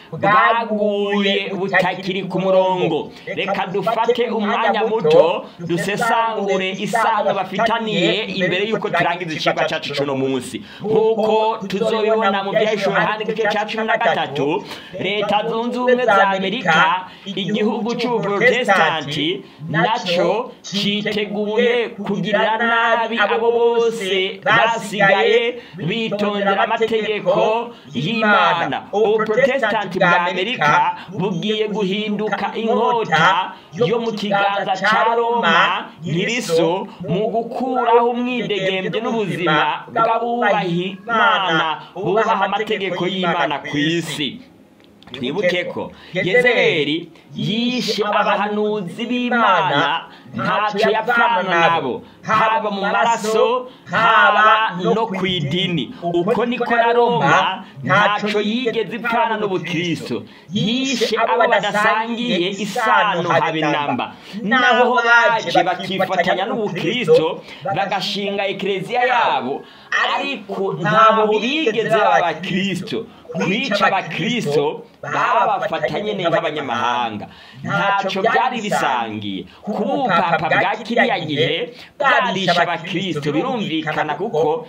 bwaguye butakiri ku murongo reka dufate umwanya muto dusesangure isano bafitaniye imbere y'uko turangiza ikigo cyacu cy'uno munsi nk'uko tuzobibona mu byahishura ahandi igice cya cumi na gatatu leta zunze ubumwe za amerika igihugu cy'ubuprotestanti nacyo cyiteguye kugirira nabi abo bose basigaye bitondera amategeko y'imana ubuprotestanti bwa amerika bugiye guhinduka inkota yo mu kiganza cya roma nyiriso mu gukuraho umwidegembye n'ubuzima bw'abubaha imana bubaha amategeko y'imana ku isi twibuke ko yezebeli yishe abahanuzi b'imana ntacyo yapfana nabo haba mu maraso haba no ku idini uko niko na roma ntacyo yigeze ipfana n'ubukristo yishe abo badasangiye isano habe namba naho baje bakifatanya n'ubukristo bagashinga ekereziya yabo ariko ntabwo bigeze baba abakristo kwica abakristo babafatanye nk'abanyamahanga ntacyo byari bisangiye kuba ubupapa bwa kiriya gihe bwarisha abakristo birumvikana kuko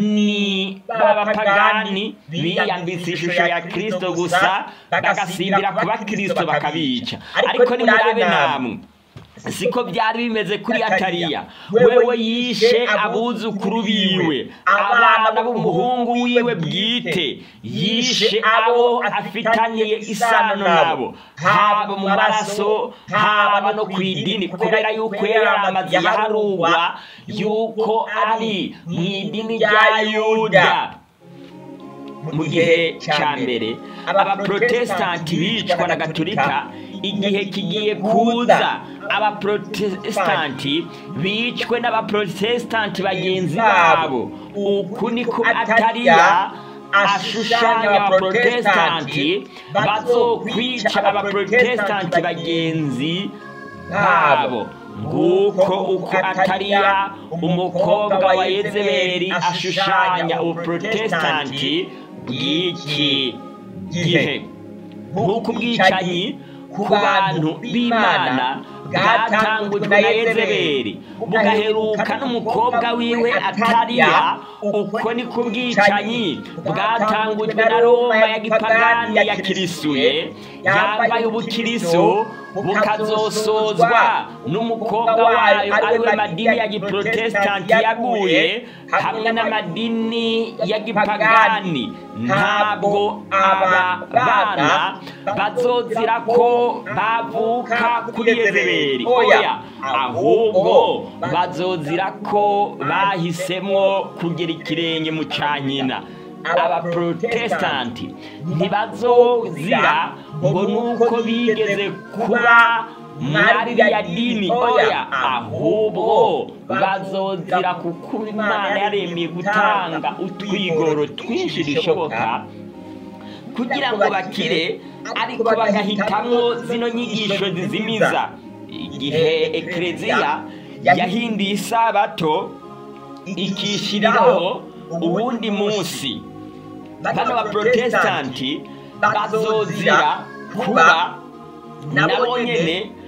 ni b'abapagani biyambitse ishusho ya kristo gusa bagasimbira ku bakristo bakabica ariko nimurabe namwe siko byari bimeze kuri atariya wewe yishe abuzukuru biwe abana b'umuhungu wiwe bwite yishe abo afitaniye isano nabo haba mu maraso haba no ku idini kubera yuko yari amaze yaharugwa yuko ari mu idini rya yuda mu gihe cya mbere abaprotestanti bicwa na gatolika igihe kigiye kuza abaprotestanti bicwe n'abaprotestanti bagenzi babo uku niko atariya ashushanya abaprotestanti bazokwica abaprotestanti bagenzi babo nguko uko atariya umukobwa wa yezebeli ashushanya ubuprotestanti bw'iki gihe nk'uko ubwicanyi ku bantu b'imana bwatangujwe na yezebeli bugaheruka n'umukobwa wiwe atariya uko ni ku bwicanyi bwatangujwe na roma ya gipagani ya kirisuye yambaye ubukirisu bukazosozwa n'umukobwa wayo ariwe madini ya giprotestanti yaguye hamwe n'amadini ya gipagani ntabwo aba bana bazozira ko bavuka kuri yezebeli oya ahubwo bazozira ko bahisemo kugira ikirenge mu cyanyina abaprotestanti ntibazozira ngo nuko bigeze kuba mwari rya dini oya ahubwo bazozira kuko imana yaremeye gutanga utwigoro twinshi dushoboka kugira ngo bakire ariko bagahitamo zino nyigisho zizimiza igihe ekereziya yahinduye isabato ikishyiriraho uwundi munsi bano baprotestanti bazozira kuba nabo nyine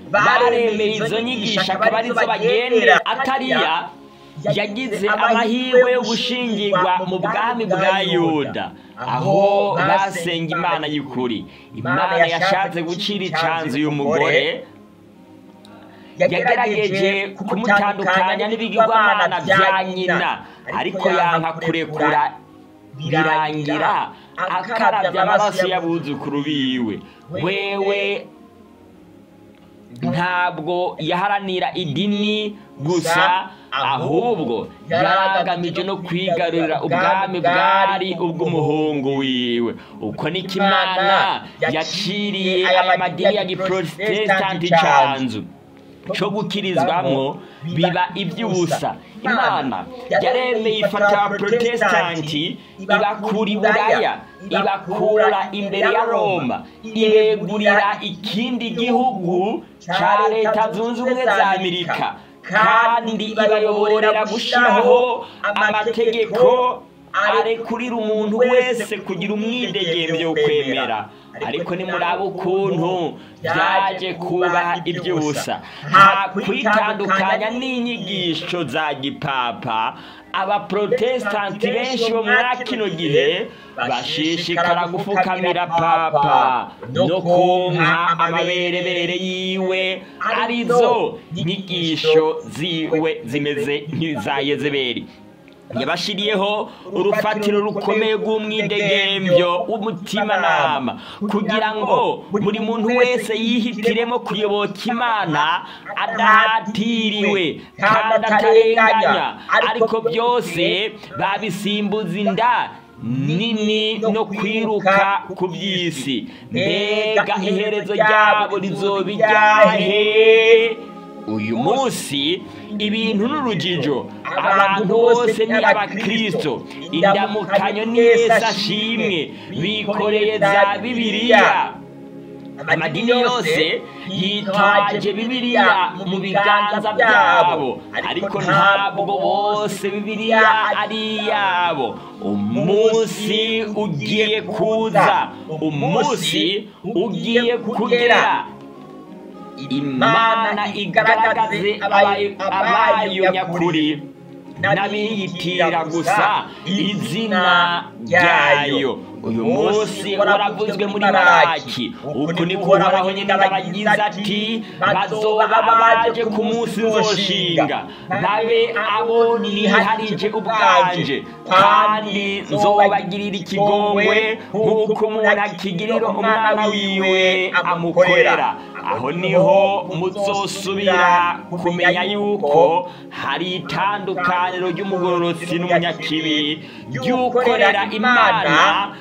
baremeye izo nyigisho akaba arizo bagendera atariya yagize amahirwe yo gushingirwa mu bwami bwa yuda aho basenga imana y'ukuri imana yashatse gucira icanzu uyu mugore yagerageje kumutandukanya n'ibigirwamana bya nyina ariko yanka kurekura birangira akarabya amaraso y'abuzukuru biwe wewe ntabwo yaharanira idini gusa ahubwo yaragamije no kwigarurira ubwami bwari ubw'umuhungu wiwe uko niko imana yaciriye aya madini ya giprotesitanti canzu cyo gukirizwamo biba iby'ubusa imana yaremeye ifata abaprotesitanti ibakura i buraya ibakura imbere ya roma ibegurira ikindi gihugu cya leta zunze ubumwe za amerika kandi ibayoborera gushyiraho amategeko arekurira umuntu wese kugira umwidegembyo wo kwemera ariko nimuraba ukuntu byaje kuba iby'ubusa nta kwitandukanya n'inyigisho za gipapa abaprotesitanti benshi bo muri kino gihe bashishikara gufukamira papa no konka amaberebere yiwe arizo nyigisho ziwe zimeze nk'iza yezeberi yabashiriyeho urufatiro rukomeye rw'umwidegembyo w'umutimanama kugira ngo buri muntu wese yihitiremo kuyoboka imana adahatiriwe kandi atarenganya ariko byose babisimbuza inda nini no kwiruka ku by'isi mbega iherezo ryabo rizoba iryahe uyu munsi ibintu n'urujijo abantu bose ni abakirisito indamukanyo ni yesu ashimwe bikoreye za bibiliya amadini yose yitwaje bibiliya mu biganza byabo ariko ntabwo bose bibiliya ari iyabo umunsi ugiye kuza umunsi ugiye kugera imana igaragaze abayo nyakuri n'abiyitira gusa izina ryayo uyu munsi waravuzwe muri maraki uku niko uhoraho nyine abagize ati bazoba baje ku munsi nzoshinga babe abo niharije ubwanje kandi nzobagirira ikigongwe nk'uko umuntu akigirira umwana wiwe amukorera aho niho muzosubira kumenya yuko hari itandukaniro ry'umugororotsi n'umunyakibi ry'ukorera imana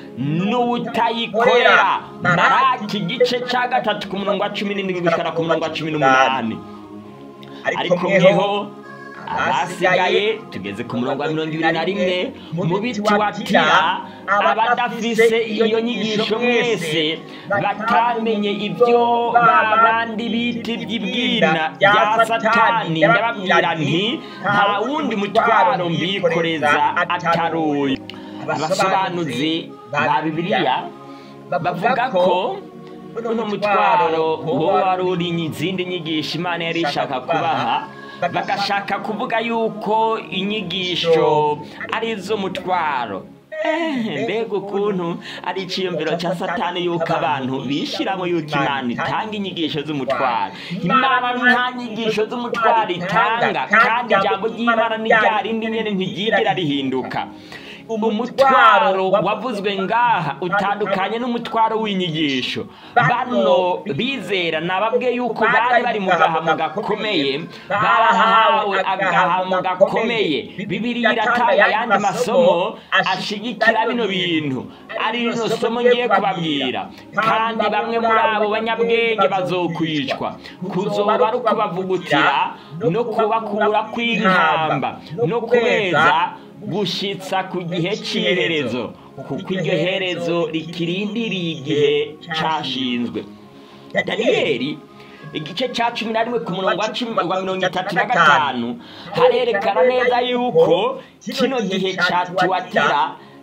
n'utayikorera maraki igice cya gatatu ku murongo wa cumi n'indwi gushyira ku murongo wa cumi n'umunani ariko mweho abasigaye tugeze ku murongo wa mirongo ibiri na rimwe mu biti wa tira abadafise iyo nyigisho mwese batamenye ibyo babandi bita iby'ibwina bya satani ndababwira nti nta wundi mutwaro mbikoreza atari uyu abasobanuzi ba bibiliya bavuga ko uno mutwaro wo wari uri izindi nyigisho imana yari ishaka kubaha bagashaka kuvuga yuko inyigisho ari iz'umutwaro mbega ukuntu ari icyiyumviro cya satani yuko abantu bishyiramo yuko imana itanga inyigisho z'umutwaro imana nta nyigisho z'umutwaro itanga kandi ijambo ry'imana ni rya rindi nyine ntiryigera rihinduka umutwaro wavuzwe ngaha utandukanye n'umutwaro w'inyigisho bano bizera nababwe yuko bari bari mu gahamo gakomeye barahawe agahamo gakomeye bibiriya iratanga ayandi masomo ashigikira bino bintu ari rino somo ngiye kubabwira kandi bamwe muri abo banyabwenge bazokwicwa kuzoba ari ukubavugutira no kubakura kw'inkamba no kubeza gushyitsa ku gihe cy'iherezo kuko iryo herezo rikirindiriye igihe cyashinzwe daniyeli igice cya cumi na rimwe ku murongo wa mirongo itatu na gatanu harerekana neza yuko kino gihe cya tuwatira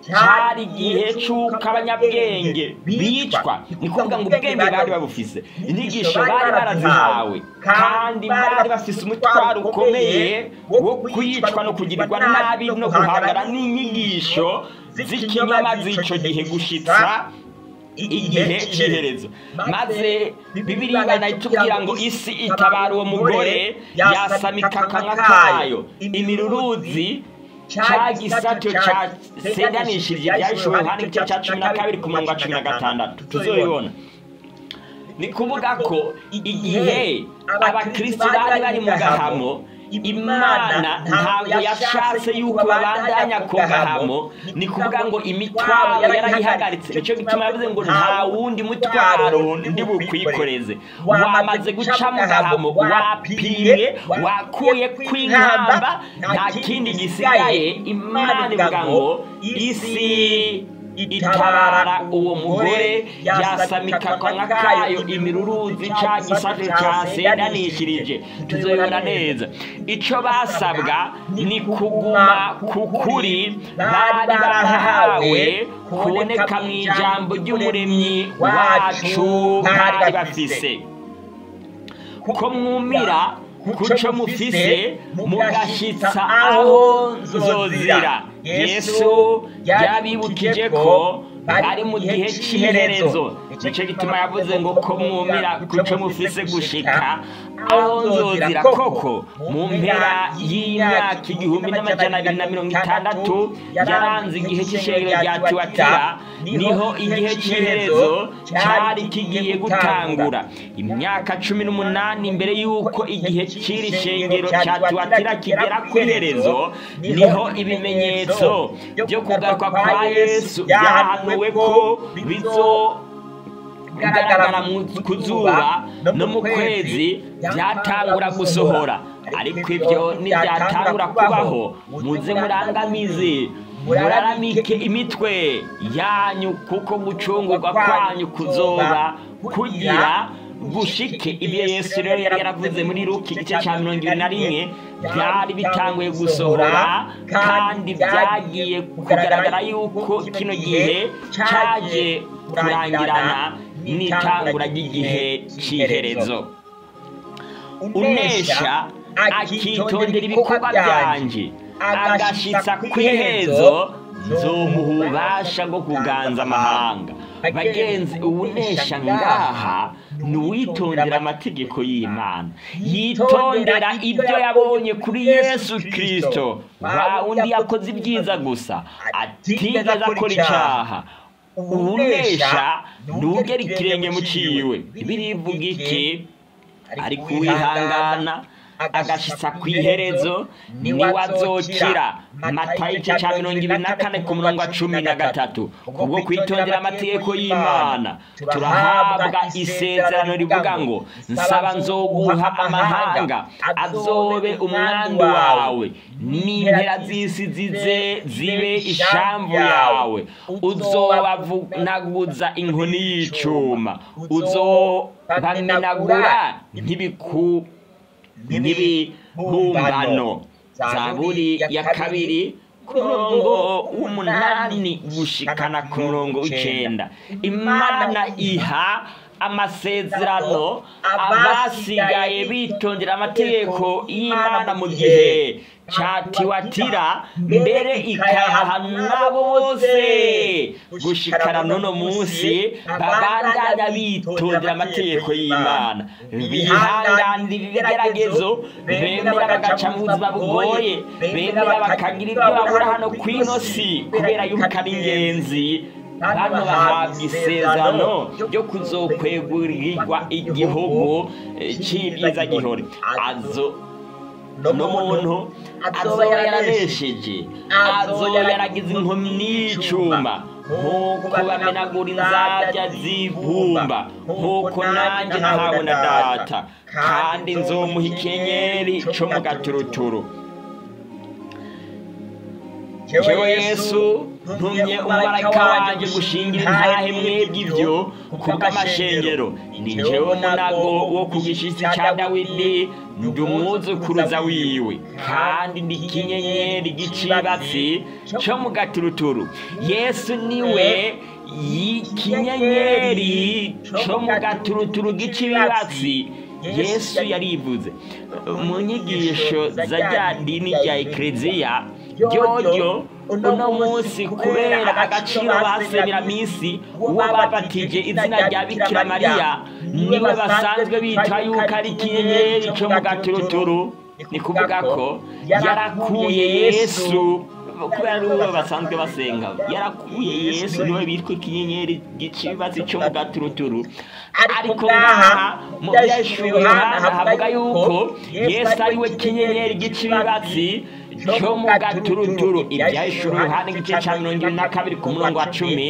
cyari igihe cy'uko abanyabwenge bicwa ni kuvuga ngo ubwenge bari babufise inyigisho bari barazihawe kandi bari bafise umutwaro ukomeye wo kwicwa no kugirirwa nabi no guhangana n'inyigisho z'ikinyoma z'icyo gihe gushitsa igihe cy'iherezo maze bibiri ingana itubwira ngo isi itabara uwo mugore yasamika akanwa kayo imiruruzi cya gisato cyasenganishirije byayishoboye hano igice cya cumi na kabiri ku murongo wa cumi na gatandatu tuzobibona ni kuvuga ko igihe abakristo bari bari mu gahamo imana ntabwo yashatse yuko babandanya ku gahamo ni kuvuga ngo imitwaro yarayihagaritse nicyo gituma yavuze ngo nta wundi mutwaro ndi bukwikoreze wamaze guca mu gahamo wapimwe wakuye kw'inkamba nta kindi gisigaye imana ivuga ngo isi itabara uwo mugore yasamika akanwa kayo imiruruzi cya gisaje cyasendanishirije tuzobibona neza icyo basabwa ni kuguma ku kuri bari barahawe kuboneka mu ijambo ry'umuremyi wacu bari bafise ko mwumira kuco mufise mugashitsa aho nzozira yesu yabibukije ko bari mu gihe cy'iherezo nicyo gituma yavuze ngo ko mwumira kuco mufise gushika aho nzozira koko mu mpera y'imyaka igihumbi n'amajana abiri na mirongo itandatu yaranze igihe cy'ishengero rya tiwatira niho igihe cy'iherezo cyari kigiye gutangura imyaka cumi n'umunani mbere y'uko igihe cy'iri shengero cya tiwatira kigera ku iherezo niho ibimenyetso byo kugaruka kwa yesu byahanuwe ko bizo bigaragara ku zuba no mu kwezi byatangura gusohora ariko ibyo ntibyatangura kubaho muze murangamize muraramike imitwe yanyu kuko gucungurwa kwanyu kuzoba kugira gushike ibyo yesu rero yari yaravuze muri ruki igice cya mirongo ibiri na rimwe byari bitanguye gusohora kandi byagiye kugaragara yuko kino gihe cyaje kurangirana n'itangura ry'igihe cy'iherezo unesha akitondera ibikorwa byanjye agashitsa ku iherezo nzomuha ububasha bwo kuganza amahanga bagenzi ubunesha ngaha ni uwitondera amategeko y'imana yitondera ibyo yabonye kuri yesu kirisito wa undi yakoze ibyiza gusa atigeze akora icyaha ubunesha ntugere ikirenge mu ciwe birivuga iki ari kuwihangana agashitsa ku iherezo niwe azokira matayo igice cya mirongo ibiri na kane ku murongo wa cumi na gatatu kubwo kwitondera amategeko y'imana turahabwa isezerano rivuga ngo nsaba nzoguha amahanga azobe umwandu wawe n'impera z'isi zize zibe ishamvu yawe uzobavunaguza inkoni y'icuma uzobamenagura ntibiku n'ibibumbano zaburi ya kabiri ku murongo w'umunani gushikana ku murongo w'icyenda imana iha amasezerano abasigaye bitondera amategeko y'imana mu gihe cyatiwatira mbere ikayaha nabo bose gushikana n'uno munsi babandanya bitondera amategeko y'imana bihanganira ibigeragezo bemera bagaca mu buzima bugoye bemera bakagira ibyo babura hano ku ino si kubera yuko ari ingenzi hano bahabwa isezerano ryo kuzokwegurirwa igihugu cy'ibyiza gihore azo n'umuntu azoba yaranesheje azoba yaragize inkumi n'icuma nk'uko bamenagura inzabya z'ibumba nk'uko nanjye nahawe na data kandi nzomuha ikenyeri cyo mu gaturuturu jewe yesu ntumye umumarayika wanjye gushingira intahe mwebwe ibyo kubw'amashengero ni jewe munago wo ku gishitsi cya dawidi ndi umwuzukuruza wiwe kandi ndi ikinyenyeri gicibatsi cyo mu gaturuturu yesu niwe y'ikinyenyeri cyo mu gaturuturu gicibatsi yesu yarivuze mu nyigisho za rya dini rya ekereziya ryoryo uno munsi kubera agaciro basebera minsi uwo babatije izina rya bikira mariya niwe basanzwe bita yuko ari ikinyenyeri cyo mu gaturuturu ni kuvuga ko yarakuye yesu kubera ari uwo basanzwe basenga yarakuye yesu niwe bitwa ikinyenyeri gicibatsi cyo mu gaturuturu ariko ngaha mu byahishuriwe yohana havuga yuko yesu ari we kinyenyeri gicibatsi cyo mu gaturuturu ibyahishuriwe yohana igice cya mirongo ine na kabiri ku murongo wa cumi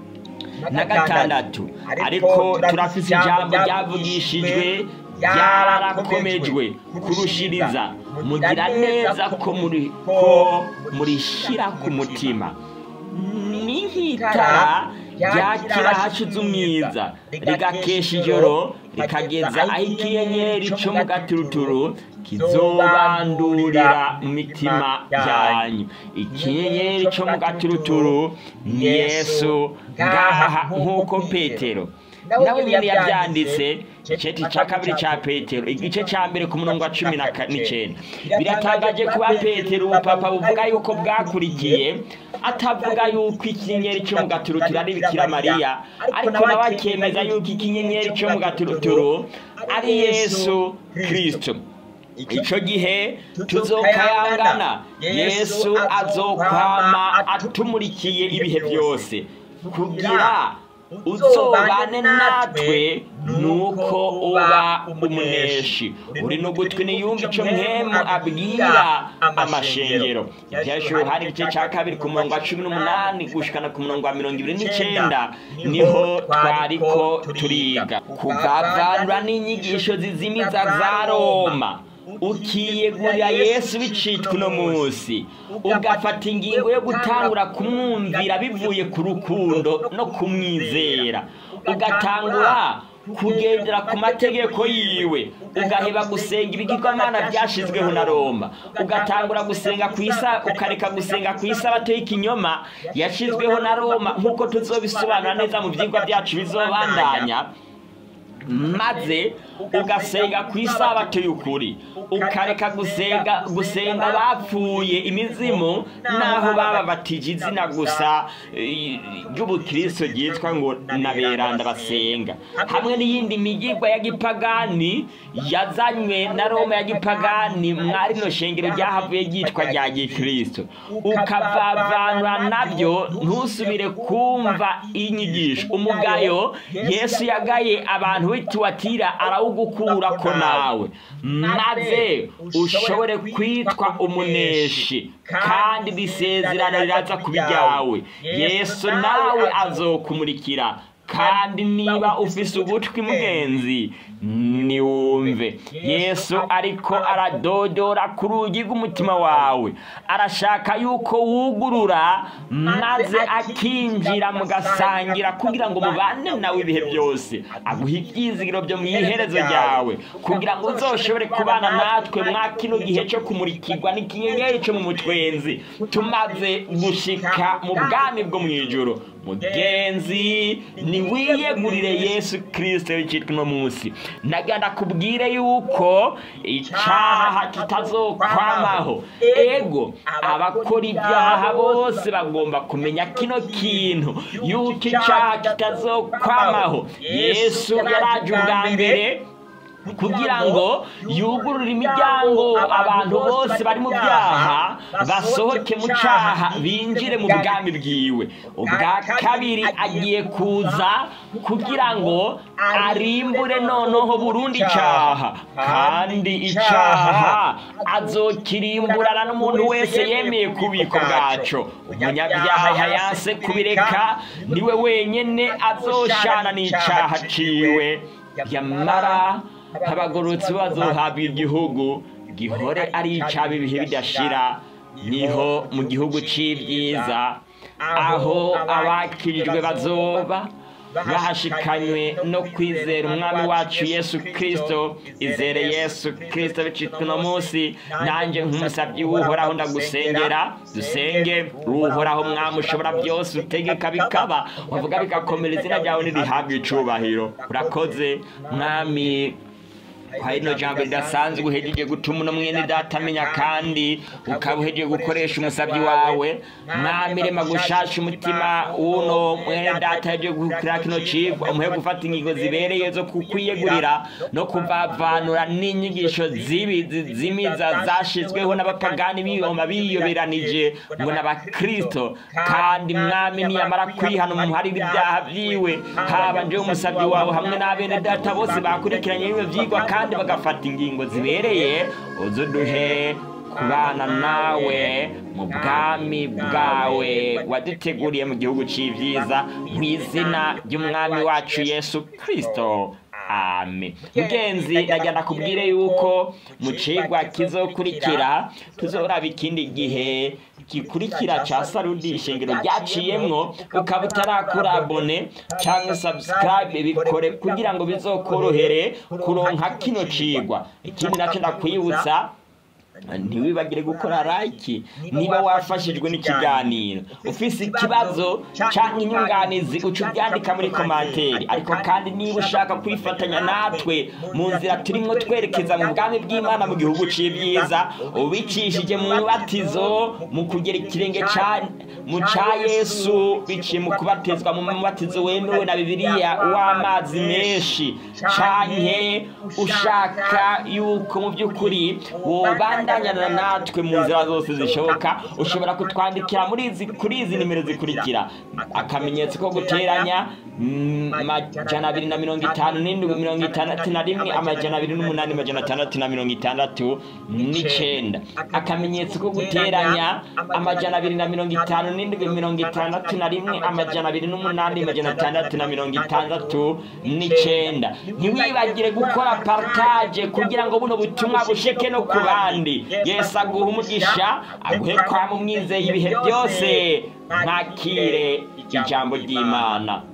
na gatandatu ariko turafise ijambo ryavugishijwe ryarakomejwe kurushiriza mugira neza ko muri ko murishyira ku mutima ni nk'itara ryakira hashize umwiza rigakesha ijoro rikageza aho ikinyenyeri cyo mu gaturuturu kizobandurira mu mitima yanyu ikinyenyeri cyo mu gaturuturu ni yesu ngaha nk'uko petero nawe nyine yabyanditse igice cya kabiri cya petero igice cya mbere ku murongo wa cumi n'icyenda biratangaje kuba petero ubupapa buvuga yuko bwakurikiye atavuga yuko ikinyenyeri cyo mu gaturuturu ari bikira mariya ariko nawe akemeza yuko ikinyenyeri cyo mu gaturuturu ari yesu kirisito icyo gihe tuzokayangana yesu azokwama atumurikiye ibihe byose kugira uzobane natwe nuko uba umuneshi uri n'ugutwi niyumva icyo mwemu abwira amashengero ibyahishuriwe hari igice cya kabiri ku murongo wa cumi n'umunani gushikana ku murongo wa mirongo ibiri n'icyenda niho twariko turiga kugavanura n'inyigisho zizimiza za roma ukiyegurira yesu bicitwa uno munsi ugafata ingingo yo gutangura kumwumvira bivuye ku rukundo no kumwizera ugatangura kugendera ku mategeko yiwe ugaheba gusenga ibigirwamana byashyizweho na roma ugatangura gusenga ku isa ukareka gusenga ku isabato y'ikinyoma yashyizweho na roma nk'uko tuzobisobanura neza mu byigwa byacu bizobandanya maze ugasenga ku isabato y'ukuri ukareka gusenga gusenga bapfuye imizimu naho bababatije izina gusa ry'ubukristo ryitwa ngo na beranda basenga hamwe n'iyindi migirwa ya gipagani yazanywe na roma ya gipagani mwari rino shengero ryahavuye ryitwa rya gikristo ukavavanura nabyo ntusubire kumva inyigisho umugayo yesu yagaye abantu w'ituwatira arawugukura ko nawe maze ushobore kwitwa umuneshi kandi risezerano riraza ku bijyawe yesu nawe azokumurikira kandi niba ufise ugutwi mugenzi niwumve yesu ariko aradodora ku rugi rw'umutima wawe arashaka yuko wugurura maze akinjira mugasangira kugira ngo mubane nawe ibihe byose aguha ibyizigiro byo mu iherezo ryawe kugira ngo uzoshobore kubana natwe mwa kino gihe cyo kumurikirwa n'ikinyenyeri cyo mu mutwenzi tumaze gushika mu bwami bwo mu ijoro mugenzi niwiyegurire yesu kirisito w'icyitwa uno munsi nagana kubwire yuko icyaha kitazokwamaho ego abakora ibyaha bose bagomba kumenya kino kintu yuko icyaha kitazokwamaho yesu yaraje ubwa mbere kugira ngo yugurure imiryango abantu bose bari mu byaha basohoke mu cyaha binjire mu bwami bwiwe ubwa kabiri agiye kuza kugira ngo arimbure noneho burundu icyaha kandi icyaha azokirimburana n'umuntu wese yemeye kubiko bwaco umunyabyaha yanse kubireka niwe wenyine azoshana n'icyaha ciwe yamara abagororotsi bazohabwa igihugu gihore ari icaba ibihe bidashira niho mu gihugu c'ibyiza aho abakirijwe bazoba bahashikanywe no kwizera umwami wacu yesu kirisito izere yesu kirisito bicitwa uno munsi nanjye nk'umusabyi w'uhoraho ndagusengera dusenge uhoraho mwami ushobora byose utegeka bikaba wavuga bigakomera izina ryawe ntirihabwe icubahiro urakoze mwami kwa rino jambo ridasanzwe uhejeje gutuma uno mwene data amenya kandi ukaba uhejeje gukoresha umusabyi wawe mwami rema gushasha umutima w'uno mwene data ahejeje gukora kino cigwa umuhe gufata ingingo zibereye zo kukwiyegurira no kuvavanura n'inyigisho zibi zimiza zashizweho n'abapagani biyoma biyoberanije ngo n'abakristo kandi mwami niyamara kwihana umuharira ibyaha vyiwe haba njewe umusabyi wawe hamwe n'abene data bose bakurikiranye bino vyigwa kandi bagafata ingingo zibereye uzuduhe kubana nawe mu bwami bwawe waduteguriye mu gihugu c'ivyiza mu izina ry'umwami wacu yesu kristo amen mugenzi nagira nakubwire yuko mu cigwa kizokurikira tuzoraba ikindi gihe gikurikira ca sarudi ishengero ryaciyemwo ukaba utarakora abone canke subscribe bikore kugira ngo bizokorohere kuronka kino cigwa ikindi naco ndakwibutsa ntiwibagire gukora like niba wafashijwe n'ikiganiro ufise ikibazo cyangwa inyunganizi uca ubyandika muri komanteri ariko kandi niba ushaka kwifatanya natwe mu nzira turimo twerekeza mu bwami bw'imana mu gihugu c'ibyiza ubicishije mu mubatizo mu kugera ikirenge mu ca yesu biciye mu kubatizwa mu mubatizo wemewe na bibiliya w'amazi menshi canke ushaka yuko mu by'ukuri wobanda kubandanyana natwe mu nzira zose zishoboka ushobora kutwandikira muri izi kuri izi nimero zikurikira akamenyetso ko guteranya amajana abiri na mirongo itanu n'indwi mirongo itandatu na rimwe amajana abiri n'umunani amajana atandatu na mirongo itandatu n'icenda akamenyetso ko guteranya amajana abiri na mirongo itanu n'indwi mirongo itandatu na rimwe amajana abiri n'umunani amajana atandatu na mirongo itandatu n'icenda ntiwibagire gukora partage kugira ngo buno butumwa busheke no ku bandi yesu aguha umugisha aguhe kwa mu mwizeye ibihe byose ntakire ijambo ry'imana